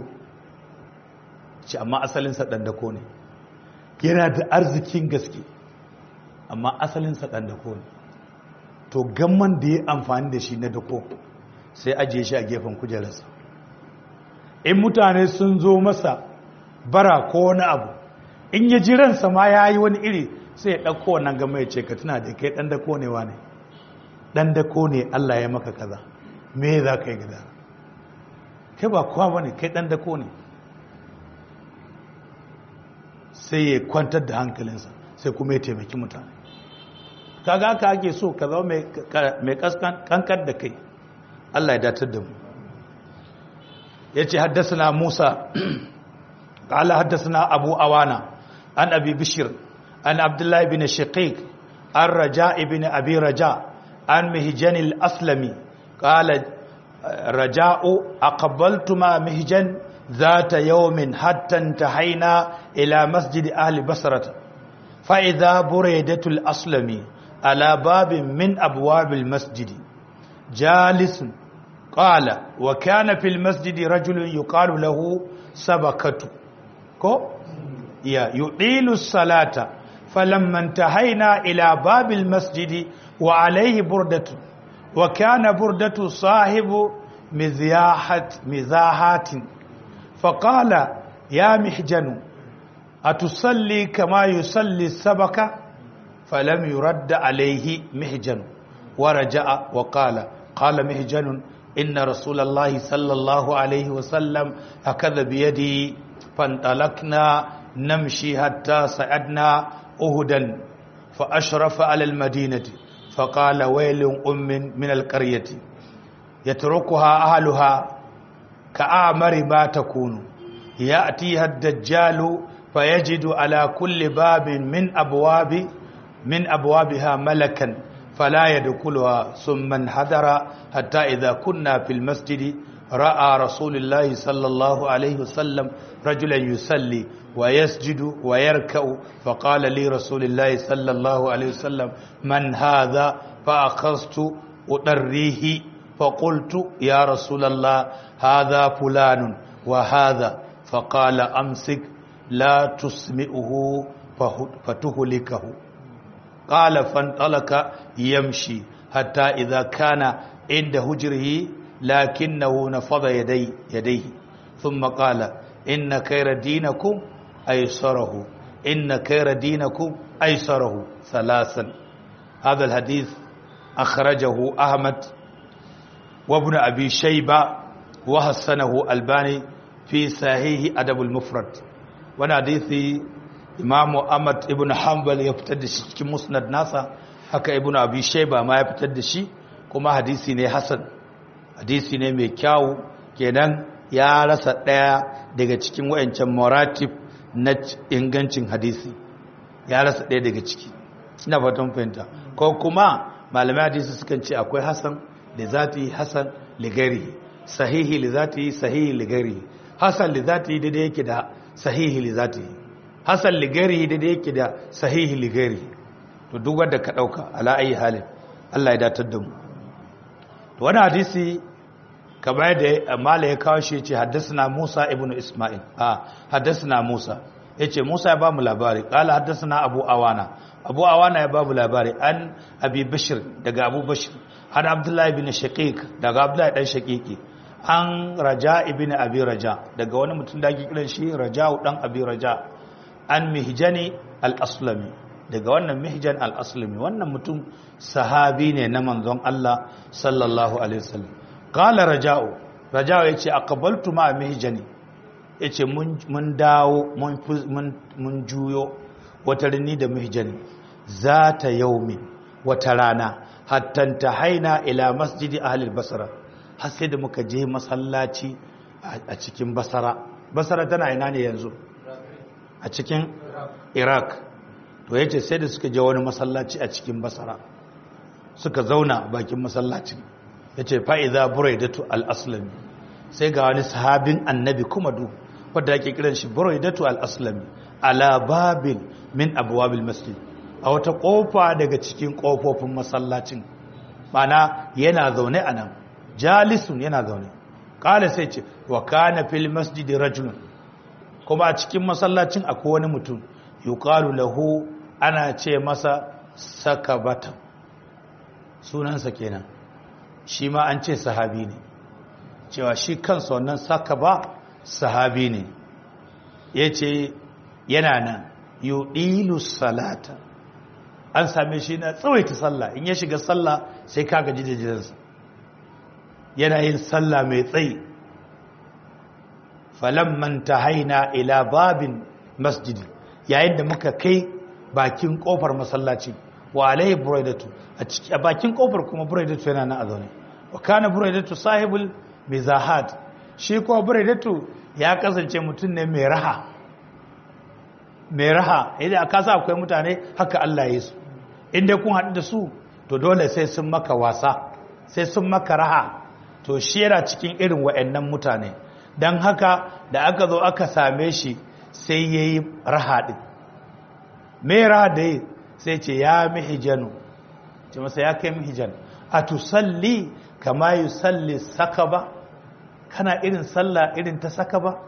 ce amma asalinsa ɗandako ne yana da arzikin gaske amma asalinsa ɗandako ne to gamman da ya amfani da shi na dako sai ajiye shi a gefen kujerarsa in mutane sun zo masa bara ko wani abu in ya ji ransa ma ya yi wani iri sai ya ɗauko wannan gama ya ce ka tuna da kai ɗan dako ne wa ne ɗan dako ne Allah ya maka kaza me za ka yi gida kai ba kowa ba ne kai ɗan dako ne sai ya kwantar da hankalinsa sai kuma ya taimaki mutane kaga haka ake so ka zama mai kankar da kai Allah ya datar da mu ya ce haddasa musa قال حدثنا أبو أوانا عن أبي بشر عن عبد الله بن شقيق عن رجاء بن أبي رجاء عن مهجن الأسلمي قال رجاء أقبلت مع مهجن ذات يوم حتى انتهينا إلى مسجد أهل بصرة فإذا بريدة الأسلمي على باب من أبواب المسجد جالس قال وكان في المسجد رجل يقال له سبكته ko ya yudilu salata falamma intahaina ila babil masjidi wa alayhi burdatu wa kana burdatu sahibu mizyahat mizahatin faqala ya mihjanu atusalli kama yusalli sabaka falam yurad alayhi mihjan wa raja'a wa qala qala mihjanun inna rasulallahi sallallahu alayhi wa sallam hakadha bi yadi فانطلقنا نمشي حتى صعدنا أهدا فأشرف على المدينة فقال ويل أم من القرية يتركها أهلها كأعمر ما تكون يأتيها الدجال فيجد على كل باب من أبواب من أبوابها ملكا فلا يدخلها ثم انحدر حتى إذا كنا في المسجد رأى رسول الله صلى الله عليه وسلم رجلا يصلي ويسجد ويركع فقال لي رسول الله صلى الله عليه وسلم من هذا فأخذت أطريه فقلت يا رسول الله هذا فلان وهذا فقال أمسك لا تسمئه فتهلكه قال فانطلق يمشي حتى إذا كان عند هجره لكنه نفض يدي يديه ثم قال inna khayra dinakum aysarahu inna khayra dinakum aysarahu salasan هذا الحديث أخرجه أحمد وابن أبي شيبة وحسنه الباني في صحيح أدب المفرد وانا حديث إمام أحمد ابن حنبل يفتد شي مسند ناسا haka ibn abi shayba ma ya fitar da shi kuma hadisi ne hasan hadisi ne mai kyau kenan ya rasa daya daga cikin wayancan maratib na ingancin hadisi ya rasa daya daga ciki ina fatan fahimta ko kuma malamai hadisi sukan ce akwai hasan da zati hasan ligari sahihi li zati sahihi ligari hasan li zati daidai yake da sahihi li zati hasan ligari daidai yake da sahihi ligari to duk wanda ka dauka ala ayi halin Allah ya datar da mu to wannan hadisi kamar da mala ya kawo shi yace haddathana Musa ibnu Isma'il a haddathana Musa yace Musa ya ba mu labari qala haddathana Abu Awana Abu Awana ya ba mu labari an Abi Bishr daga Abu Bishr an Abdullah ibn Shaqiq daga Abdullah dan Shaqiqi an Raja ibn Abi Raja daga wani mutum da ake kiran shi Raja'u dan Abi Raja an Mihjani al-Aslami daga wannan Mihjan al-Aslami wannan mutum sahabi ne na manzon Allah sallallahu alaihi wasallam qala Raja'u Raja'u yace aqbaltu ma Mihjani yace mun dawo mun juyo wata rini da Mihjani zata yaumi wata rana hatta tahaina ila masjidi ahli basra har sai da muka je masallaci a cikin basara basara tana ina ne yanzu a cikin iraq to yace sai da suka je wani masallaci a cikin basara suka zauna bakin masallacin yace fa idza buraidatu al-aslami sai ga wani sahabin annabi kuma du wanda ake kiran shi buraidatu al-aslami ala babin min abwabil masjid a wata kofa daga cikin kofofin masallacin mana yana zaune a nan jalisun yana zaune kala sai ce wa kana fil masjidi rajulun kuma a cikin masallacin akwai wani mutum yuqalu lahu ana ce masa sakabata sunansa kenan shi ma an ce sahabi ne cewa shi kansa wannan sakaba sahabi ne yace yana nan yudilu salata an same shi na tsawaita sallah in ya shiga sallah sai ka gaji da jiransa yana yin sallah mai tsayi falamman haina ila babin masjidi yayin da muka kai bakin kofar masallaci wa alaihi buraidatu a bakin kofar kuma buraidatu yana nan a zaune wa kana buraidatu sahibul mizahat shi kuma buraidatu ya kasance mutum ne mai raha mai raha idan aka sa akwai mutane haka Allah ya su inda kun haɗu da su to dole sai sun maka wasa sai sun maka raha to shi yana cikin irin wa'annan mutane don haka da aka zo aka same shi sai ya yi raha ɗin mai raha da yi sai ce ya mihijanu ce masa ya kai mihijan a tusalli kama yi salli saka ba kana irin sallah irin ta saka ba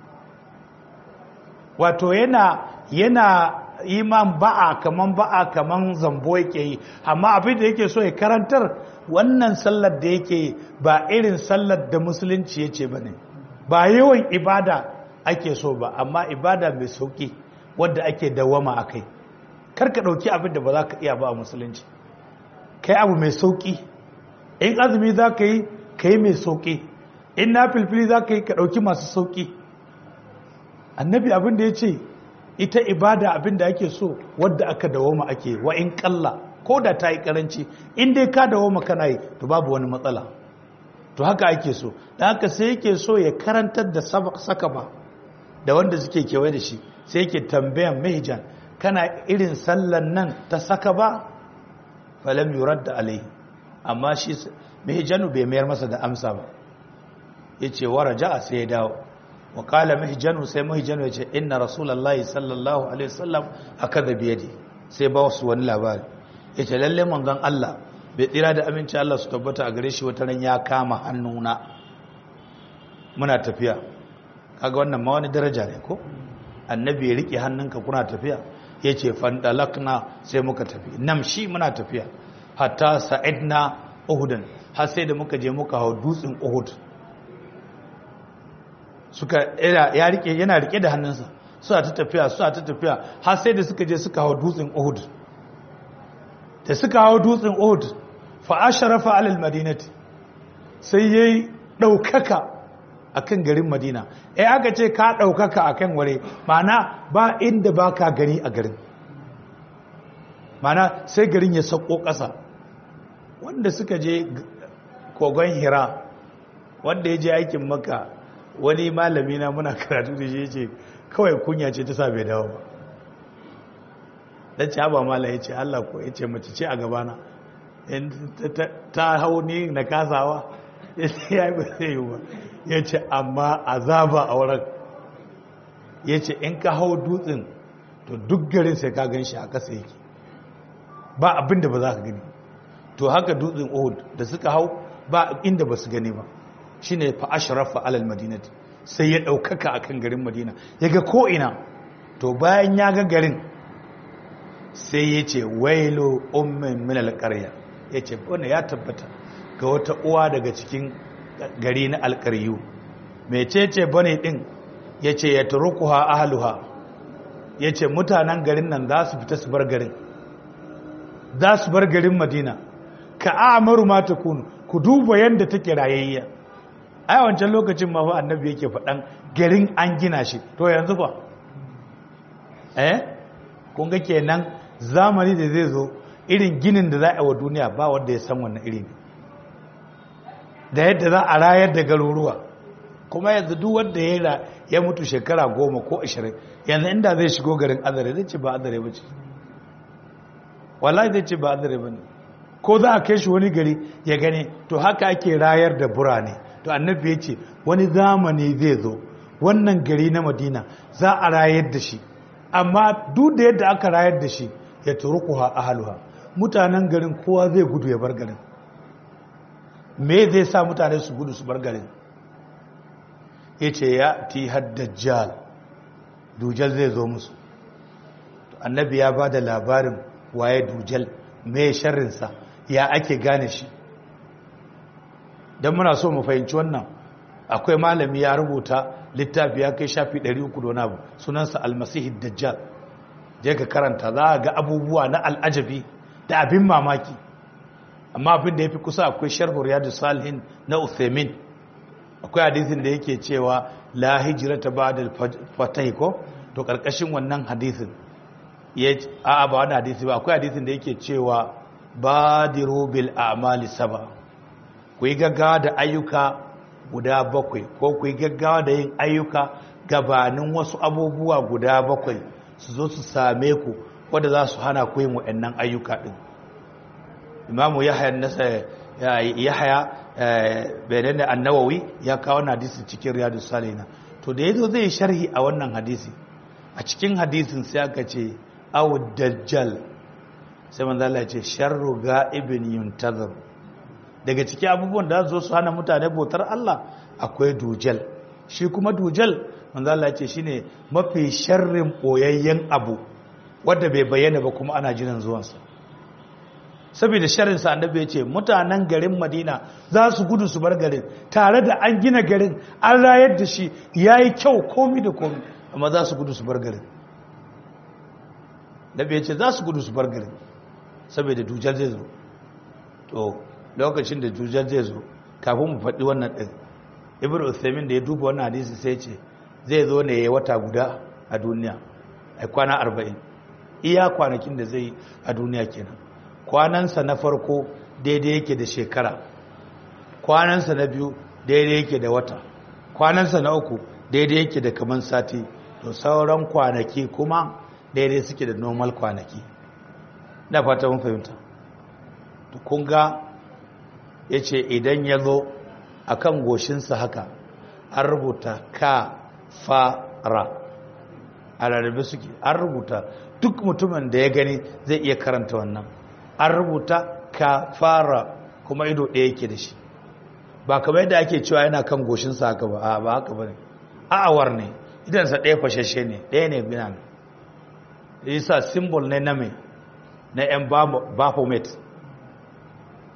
wato yana yana iman ba'a kaman ba'a kaman zambo yake yi amma abin da yake so ya karantar wannan sallar da yake yi ba irin sallar da musulunci yace bane ba yawan ibada ake so ba amma ibada mai sauki wadda ake dawama akai kar ka dauki abin da ba za ka iya ba a musulunci kai abu mai sauki in azumi za ka yi kai mai sauki in na filfili za ka yi ka dauki masu sauki annabi abin da ya ce ita ibada abin da ake so wadda aka dawoma ake wa in kalla ko da ta yi karanci in dai ka dawoma kana yi to babu wani matsala to haka ake so da haka sai yake so ya karantar da saka ba da wanda suke kewaye da shi sai yake tambayan mahijan kana irin sallan nan ta saka ba falam yurad da alai amma shi mahijanu bai mayar masa da amsa ba yace waraja sai ya dawo wakala mahijanu sai mahijanu ya ce inna rasulallahi sallallahu alaihi wasallam akadha biyadi sai ba su wani labari yace lalle manzon Allah bai tsira da aminci Allah su tabbata a gare shi wata ran ya kama hannuna muna tafiya kaga wannan ma wani daraja ne ko annabi ya rike hannunka kuna tafiya yace fandalakna sai muka tafi namshi muna tafiya hatta sa'idna uhudan har sai da muka je muka hau dutsen uhud suka ya rike yana rike da hannunsa suna ta tafiya suna ta tafiya har sai da suka je suka hau dutsen Uhud da suka hau dutsen Uhud fa asharafa alal madinati sai yayi daukaka akan garin Madina eh aka ce ka daukaka akan ware mana ba inda baka gani a garin mana sai garin ya sako ƙasa wanda suka je kogon Hira wanda ya je aikin Makka wani malami na muna karatu da shi yace kawai kunya ce ta sa bai dawo ba dan ci haba mala yace Allah ko yace mace ce a gabana ta hau ni na kasawa ya yi ba zai yi ba ya ce amma azaba a wurin ya ce in ka hau dutsen to duk garin sai ka gan shi a ƙasa yake ba abin da ba za ka gani to haka dutsen uhud da suka hau ba inda ba su gani ba shi ne fa ashrafa alal madinati sai ya ɗaukaka a kan garin madina ya ga ko'ina to bayan ya ga garin sai ya ce wailo ummin minal ƙarya ya ce wanda ya tabbata ga wata uwa daga cikin gari na alƙaryu mecece bane ɗin ya ce ya turukuha ahaluha ya ce mutanen garin nan za su fita su bar garin za su bar garin madina ka amaru mata kunu ku duba yadda take rayayya a yawancin lokacin ma fa annabi yake faɗan garin an gina shi to yanzu fa eh kun ga kenan zamani da zai zo irin ginin da za a wa duniya ba wanda ya san wannan iri ne da yadda za a rayar da garuruwa kuma yanzu duk wanda ya ya mutu shekara goma ko ashirin yanzu inda zai shigo garin azare zai ce ba azare ba ce wallahi zai ce ba azare ba ne ko za a kai shi wani gari ya gane to haka ake rayar da burane to annabi ya ce wani zamani zai zo wannan gari na madina za a rayar da shi amma duk da yadda aka rayar da shi ya turukuha ahaluha mutanen garin kowa zai gudu ya bar garin me zai sa mutane su gudu su bar garin ya ce ya ti haddajjal dujal zai zo musu annabi ya ba da labarin waye dujal mai sharrinsa ya ake gane shi don muna so mu fahimci wannan akwai malami ya rubuta littafi ya kai shafi 300 don abu sunansa almasihid dajjal je ka karanta za a ga abubuwa na al'ajabi da abin mamaki amma abin da ya fi kusa akwai sharhu riyadu salihin na uthaymin akwai hadisin da yake cewa la hijrata ba'da fatah ko to karkashin wannan hadisin ya a ba wannan hadisi ba akwai hadisin da yake cewa badiru bil a'mali saba ku yi gaggawa da ayyuka guda bakwai ko ku yi gaggawa da yin ayyuka gabanin wasu abubuwa guda bakwai su zo su same ku wadda za su hana ku yin waɗannan ayyuka ɗin imamu yahya nasa yahya bayanan da annawawi ya kawo na hadisi cikin riyadu salina to da yazo zai sharhi a wannan hadisi a cikin hadisin sai aka ce aw dajjal sai manzo Allah ya ce sharru ga'ibin yuntazir daga cikin abubuwan da zo su hana mutane bautar Allah akwai dujal shi kuma dujal manzo Allah ya ce shine mafi sharrin boyayyen abu wanda bai bayyana ba kuma ana jiran zuwansa saboda sharinsa annabi ya ce mutanen garin madina za su gudu su bar garin tare da an gina garin an rayar da shi ya yi kyau komi da komi amma za su gudu su bar garin nabi ya ce za su gudu su bar garin saboda dujar zai zo to lokacin da dujar zai zo kafin mu faɗi wannan ɗin ibn uthaymin da ya duba wannan hadisi sai ce zai zo ne ya yi wata guda a duniya a kwana arba'in iya kwanakin da zai a duniya kenan kwanansa na farko daidai yake da shekara kwanansa na biyu daidai yake da wata kwanansa na uku daidai yake da kaman sati to sauran kwanaki kuma daidai suke da normal kwanaki na fata mun fahimta to kun ga ya ce idan ya zo a kan goshinsa haka an rubuta ka fara a rarrabe suke an rubuta duk mutumin da ya gani zai iya karanta wannan an rubuta ka fara kuma ido ɗaya yake da shi ba kamar yadda ake cewa yana kan goshinsa haka ba a ba haka ba ne a'awar ne idansa ɗaya fashashe ne ɗaya ne bina ne yasa simbol ne na mai na 'yan baphomet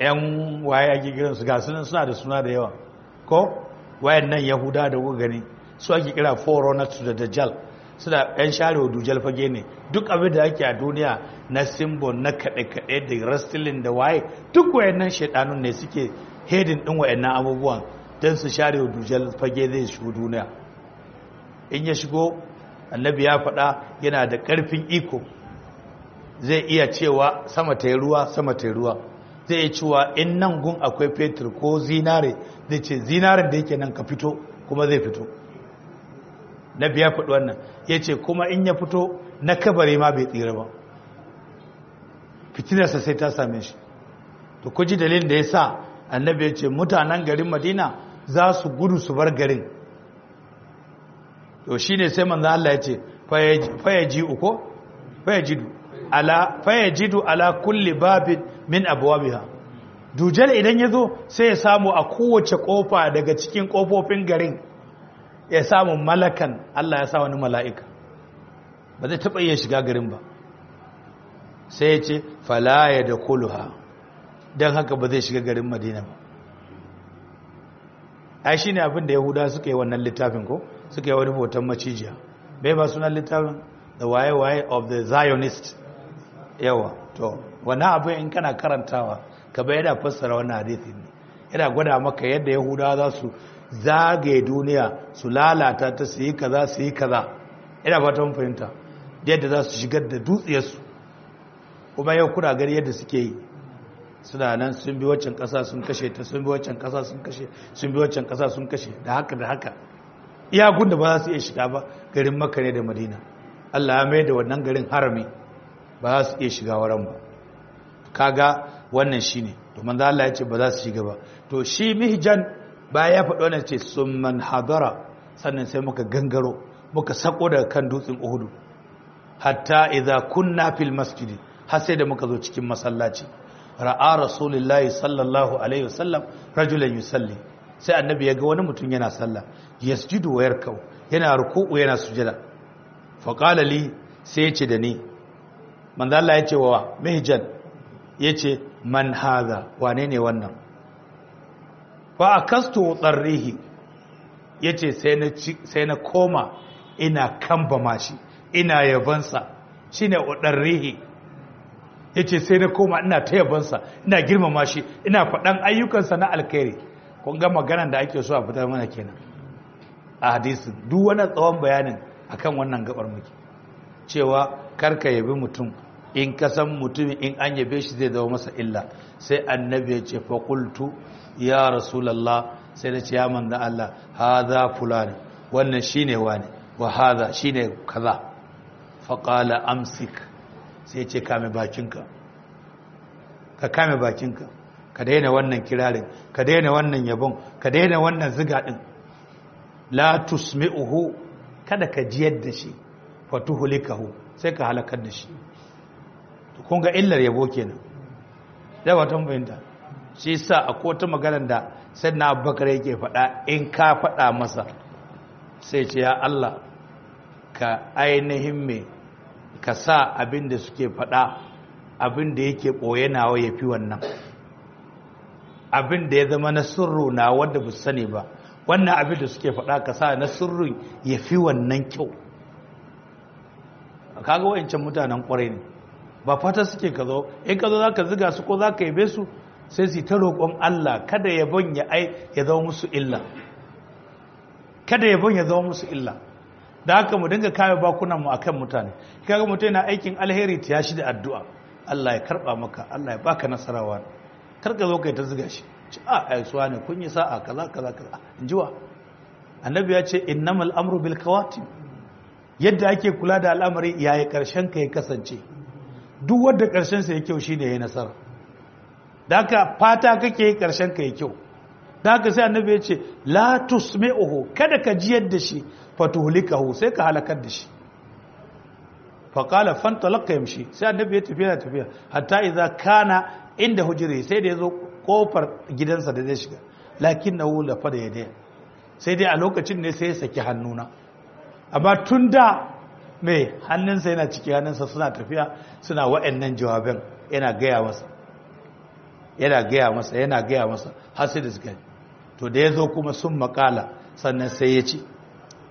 'yan waye ake gidansu ga sunan suna da suna da yawa ko wayan nan yahuda da kuka gani su ake kira forerunners da dajjal suna yan sharewa dujal fage ne duk abin da ake a duniya na symbol na kaɗe-kaɗe da wrestling da waye duk wayannan shaidanun ne suke hedin ɗin wayannan abubuwan don su sharewa dujal fage zai shigo duniya in ya shigo annabi ya faɗa yana da ƙarfin iko zai iya cewa sama ta ruwa sama ta ruwa zai iya cewa in nan gun akwai fetur ko zinare zai ce zinaren da yake nan ka fito kuma zai fito na biya faɗi wannan ya ce kuma in ya fito na kabare ma bai tsira ba fitinarsa sai ta same shi to kuji dalilin da ya sa annabi ya ce mutanen garin madina za su gudu su bar garin to shi ne sai manzan Allah ya ce fayaji uko fayajidu ala fayajidu ala kulli babin min abwabiha dujal idan ya zo sai ya samu a kowace kofa daga cikin kofofin garin ya samu malakan Allah ya sa wani mala'ika ba zai taɓa iya shiga garin ba sai ya ce falaya da kuluha don haka ba zai shiga garin madina ba ai shi ne abin da yahuda suka yi wannan littafin ko suka yi wani hoton macijiya bai ba sunan littafin the waye-waye of the zionist yawa to wannan abin in kana karantawa ka bai yana fassara wannan hadithi ne yana gwada maka yadda yahudawa za su zagaye duniya su lalata ta su yi kaza su yi kaza ina ba ta fahimta yadda za su shigar da dutsiyarsu kuma yau kuna gani yadda suke yi suna nan sun bi waccan kasa sun kashe ta sun bi waccan kasa sun kashe sun bi waccan kasa sun kashe da haka da haka iyakun da ba za su iya shiga ba garin makka ne da madina allah ya mai da wannan garin harami ba za su iya shiga wurin ba kaga wannan shine to manzo Allah ya ce ba za su shiga ba to shi mihjan baya ya faɗo wannan ce summan hadara sannan sai muka gangaro muka sako daga kan dutsen Uhud hatta idza kunna fil masjid har sai da muka zo cikin masallaci ra'a rasulullahi sallallahu alaihi wasallam rajulan yusalli sai annabi ya ga wani mutum yana sallah yasjudu wa yarkau yana ruku'u yana sujada fa qala li sai ya ce da ni manzo Allah ya ce wa mihjan yace man hadha wane ne wannan fa akastu tsarrihi yace sai na sai na koma ina kamba mashi ina yabansa shine udarrihi yace sai na koma ina ta yabansa ina girmama shi ina faɗan ayyukansa na alkhairi kun ga maganar da ake so a fitar mana kenan a hadisin duk wani tsawon bayanin akan wannan gabar muke cewa karka yabi mutum in ka san mutumin in an yabe shi zai zama masa illa sai annabi ya ce faƙultu ya rasulallah sai da ce ya manzan Allah haza fulani wannan shi ne wani wa haza shi ne kaza faƙala amsik sai ce kame bakinka ka kame bakinka ka daina wannan kirarin ka daina wannan yabon ka daina wannan ziga ɗin la tusmi'uhu kada ka jiyar da shi fatuhulikahu sai ka halakar da shi kun ga illar yabo kenan da watan bayanta shi sa a kota maganar da sai na abubakar yake faɗa in ka faɗa masa sai ce ya Allah ka ainihin me ka sa abin da suke faɗa abin da yake ɓoye nawa ya fi wannan abin da ya zama na sirru na wanda ba sani ba wannan abin da suke faɗa ka sa na sirrin ya fi wannan kyau kaga wayancan mutanen kwarai ne ba fata suke ka zo in ka zo za ka ziga su ko za ka yabe su sai su ta roƙon Allah kada yabon ya ai ya zama musu illa kada yabon ya zama musu illa da haka mu dinga kame bakunan mu akan mutane kaga mutum yana aikin alheri ta shi da addu'a Allah ya karba maka Allah ya baka nasarawa kar ka zo kai ta ziga shi ci a ai suwa ne kun yi sa'a kaza kaza kaza injiwa annabi ya ce innamal amru bil kawatim yadda ake kula da al'amari yayi karshen ka ya kasance duk wadda ƙarshensa ya kyau shi ne ya nasara da haka fata kake yi ƙarshen ka ya kyau da haka sai annabi ya ce la tusmi'uhu kada ka jiyar da shi fatuhlikahu sai ka halakar da shi fa qala fantalaka yamshi sai annabi ya tafiya tafiya hatta idza kana inda hujri sai da yazo kofar gidansa da zai shiga lakinnahu la fada yadaya sai dai a lokacin ne sai ya saki hannuna amma tun da mai hannunsa yana ciki hannunsa suna tafiya suna wa'annan jawaban yana gaya masa yana gaya masa yana gaya masa har sai da suka to da ya zo kuma sun makala sannan sai ya ce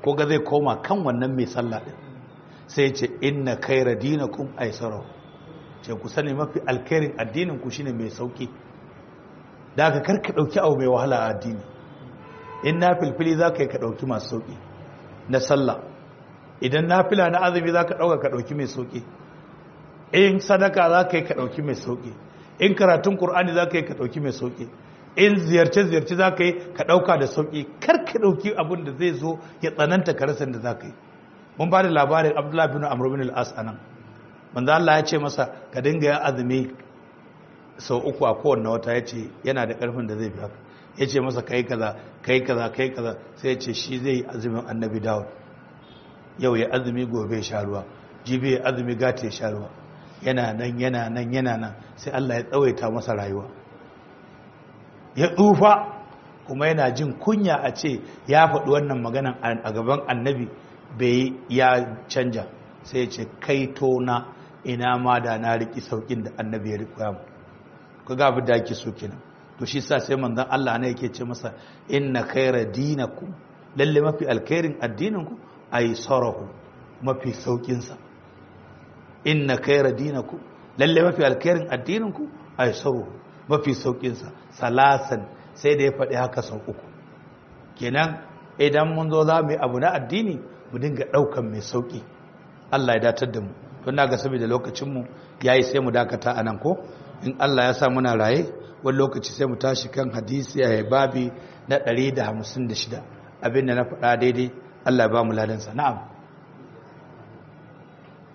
ko ga zai koma kan wannan mai sallah din sai ce inna khaira dinakum aisara ce ku sani mafi alkhairin addinin ku shine mai sauki da ka karka dauki abu mai wahala a addini in na filfili za ka yi ka dauki masu sauki na sallah idan na fila na azumi za ka dauka ka dauki mai sauki in sadaka za ka yi ka dauki mai sauki in karatun qur'ani za ka yi ka dauki mai sauki in ziyarce-ziyarce za ka yi ka ɗauka da sauƙi kar ka ɗauki abin da zai zo ya tsananta karasan da za ka yi mun ba da labarin abdullahi bin amr bin al-as anan manzo Allah ya ce masa ka dinga yin azumi sau uku a kowanne wata ya ce yana da ƙarfin da zai fi haka ya ce masa kai kaza kai kaza kai kaza sai ya ce shi zai yi azumin annabi dawud yau ya azumi gobe sha ruwa jibi ya azumi gata ya sha ruwa yana nan yana nan yana nan sai Allah ya tsawaita masa rayuwa ya tsufa kuma yana jin kunya a ce ya faɗi wannan maganan a gaban annabi bai ya canja sai ya ce kai tona ina ma da na riƙi sauƙin da annabi ya riƙo yamu ku ga abin da ake so kenan to shi sa sai manzon Allah ne yake ce masa inna khaira dinakum lalle mafi alkhairin addinin ku ay sarahu mafi saukin sa inna khaira dinakum lalle mafi alkhairin addinin ku ay sarahu mafi saukinsa salasan sai da ya faɗi haka sau uku kenan idan mun zo za mu yi abu na addini mu dinga ɗaukan mai sauƙi Allah ya datar da mu don na ga saboda lokacinmu ya yi sai mu dakata a nan ko in Allah ya sa muna raye wani lokaci sai mu tashi kan hadisi a babi na 156 abinda na faɗa daidai Allah ya ba mu ladansa na'am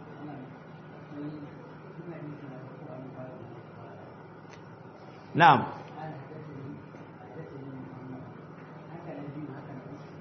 na'am